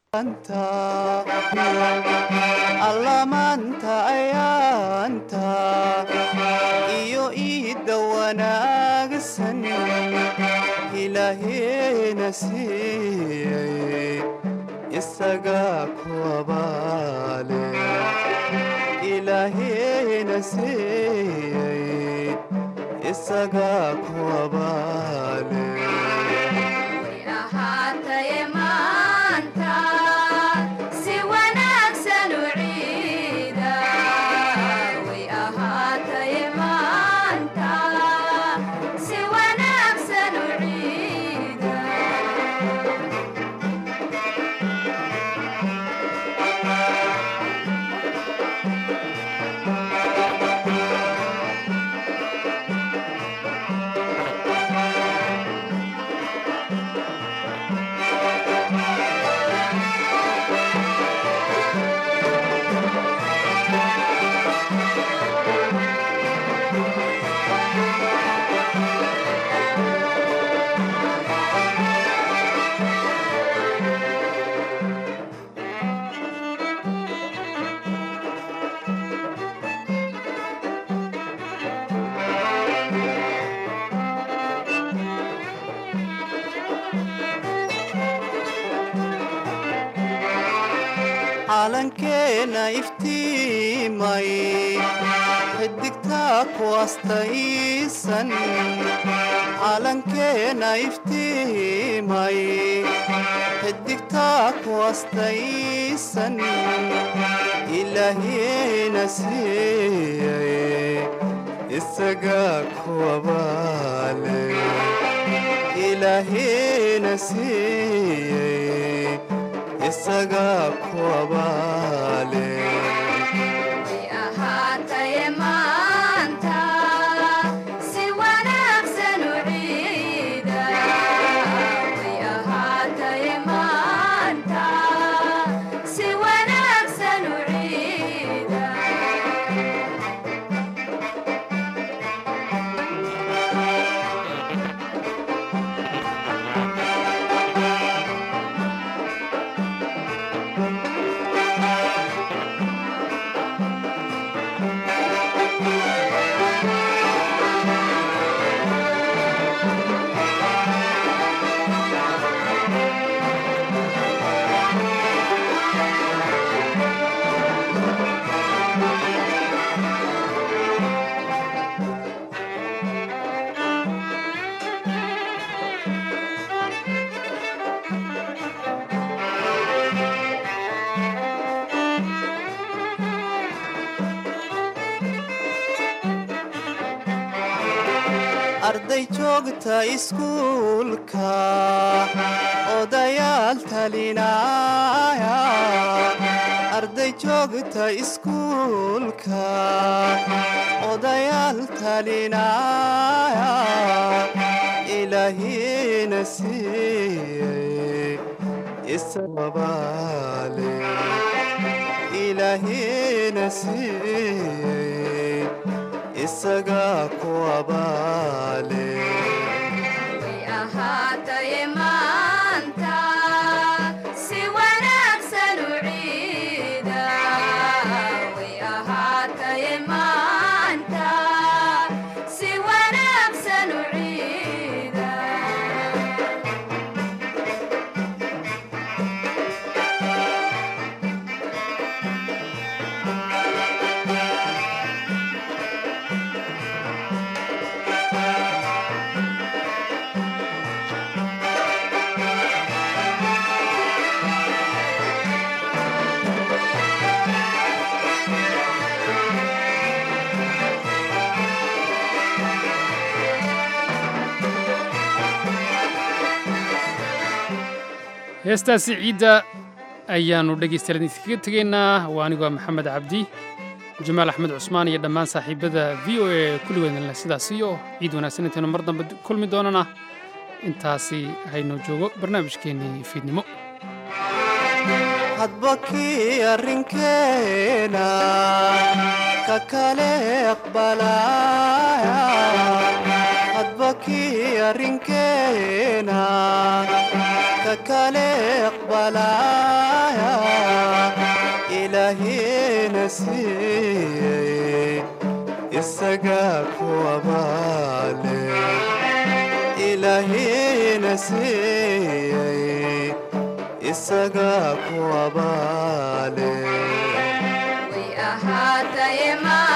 S18: allamaanta ayaanta iyo iidda wanaagsan ilaaheena siiyey isaga kuwabaale ilaaheena siiyey isaga kuwabaale
S19: ahaataye maanta si wanaagsan u ciida way ahaataye maanta si wanaagsan u ciida
S18: calankeena iftiimay xidigtaa ku astaysan calankeena iftiimay xidigtaa ku astaysan ilaahiyena siiyay isagaa kuwabaale ilaahiyena siiyey isagaa kuwabaale
S19: ahaataye maanta si wanaagsan u ciida way ahaataye maanta si wanaagsan u ciida
S18: arday joogta iskuulka odayaal talinaya arday joogta iskuulka odayaal talinaya ilaahina siiyey isababaale ilaahina siiyey isagaa kuwabaale
S19: way ahaataye maanta si wanaagsan u ciida way ahaataye maanta si wanaagsan u ciida
S1: heestaasi ciidda ayaannu dhegaystayaal idinkaga tegaynaa waa anigoo maxamed cabdi jamaal axmed cusmaan iyo dhammaan saaxiibada v o a kulligoodin leh sidaas iyo ciid wanaagsan intaynu mar dambe kulmi doonana intaasi haynoo joogo barnaamijkeennii fiidnimo
S18: hadba kii arrinkeena ka kale aqbalaya hadba kii arrinkeena ka kale aqbalaya ilaahina siiyey isagaa kuwabaale ilaahina siiyey isagaa kuwabaale
S19: way ahaataye maanta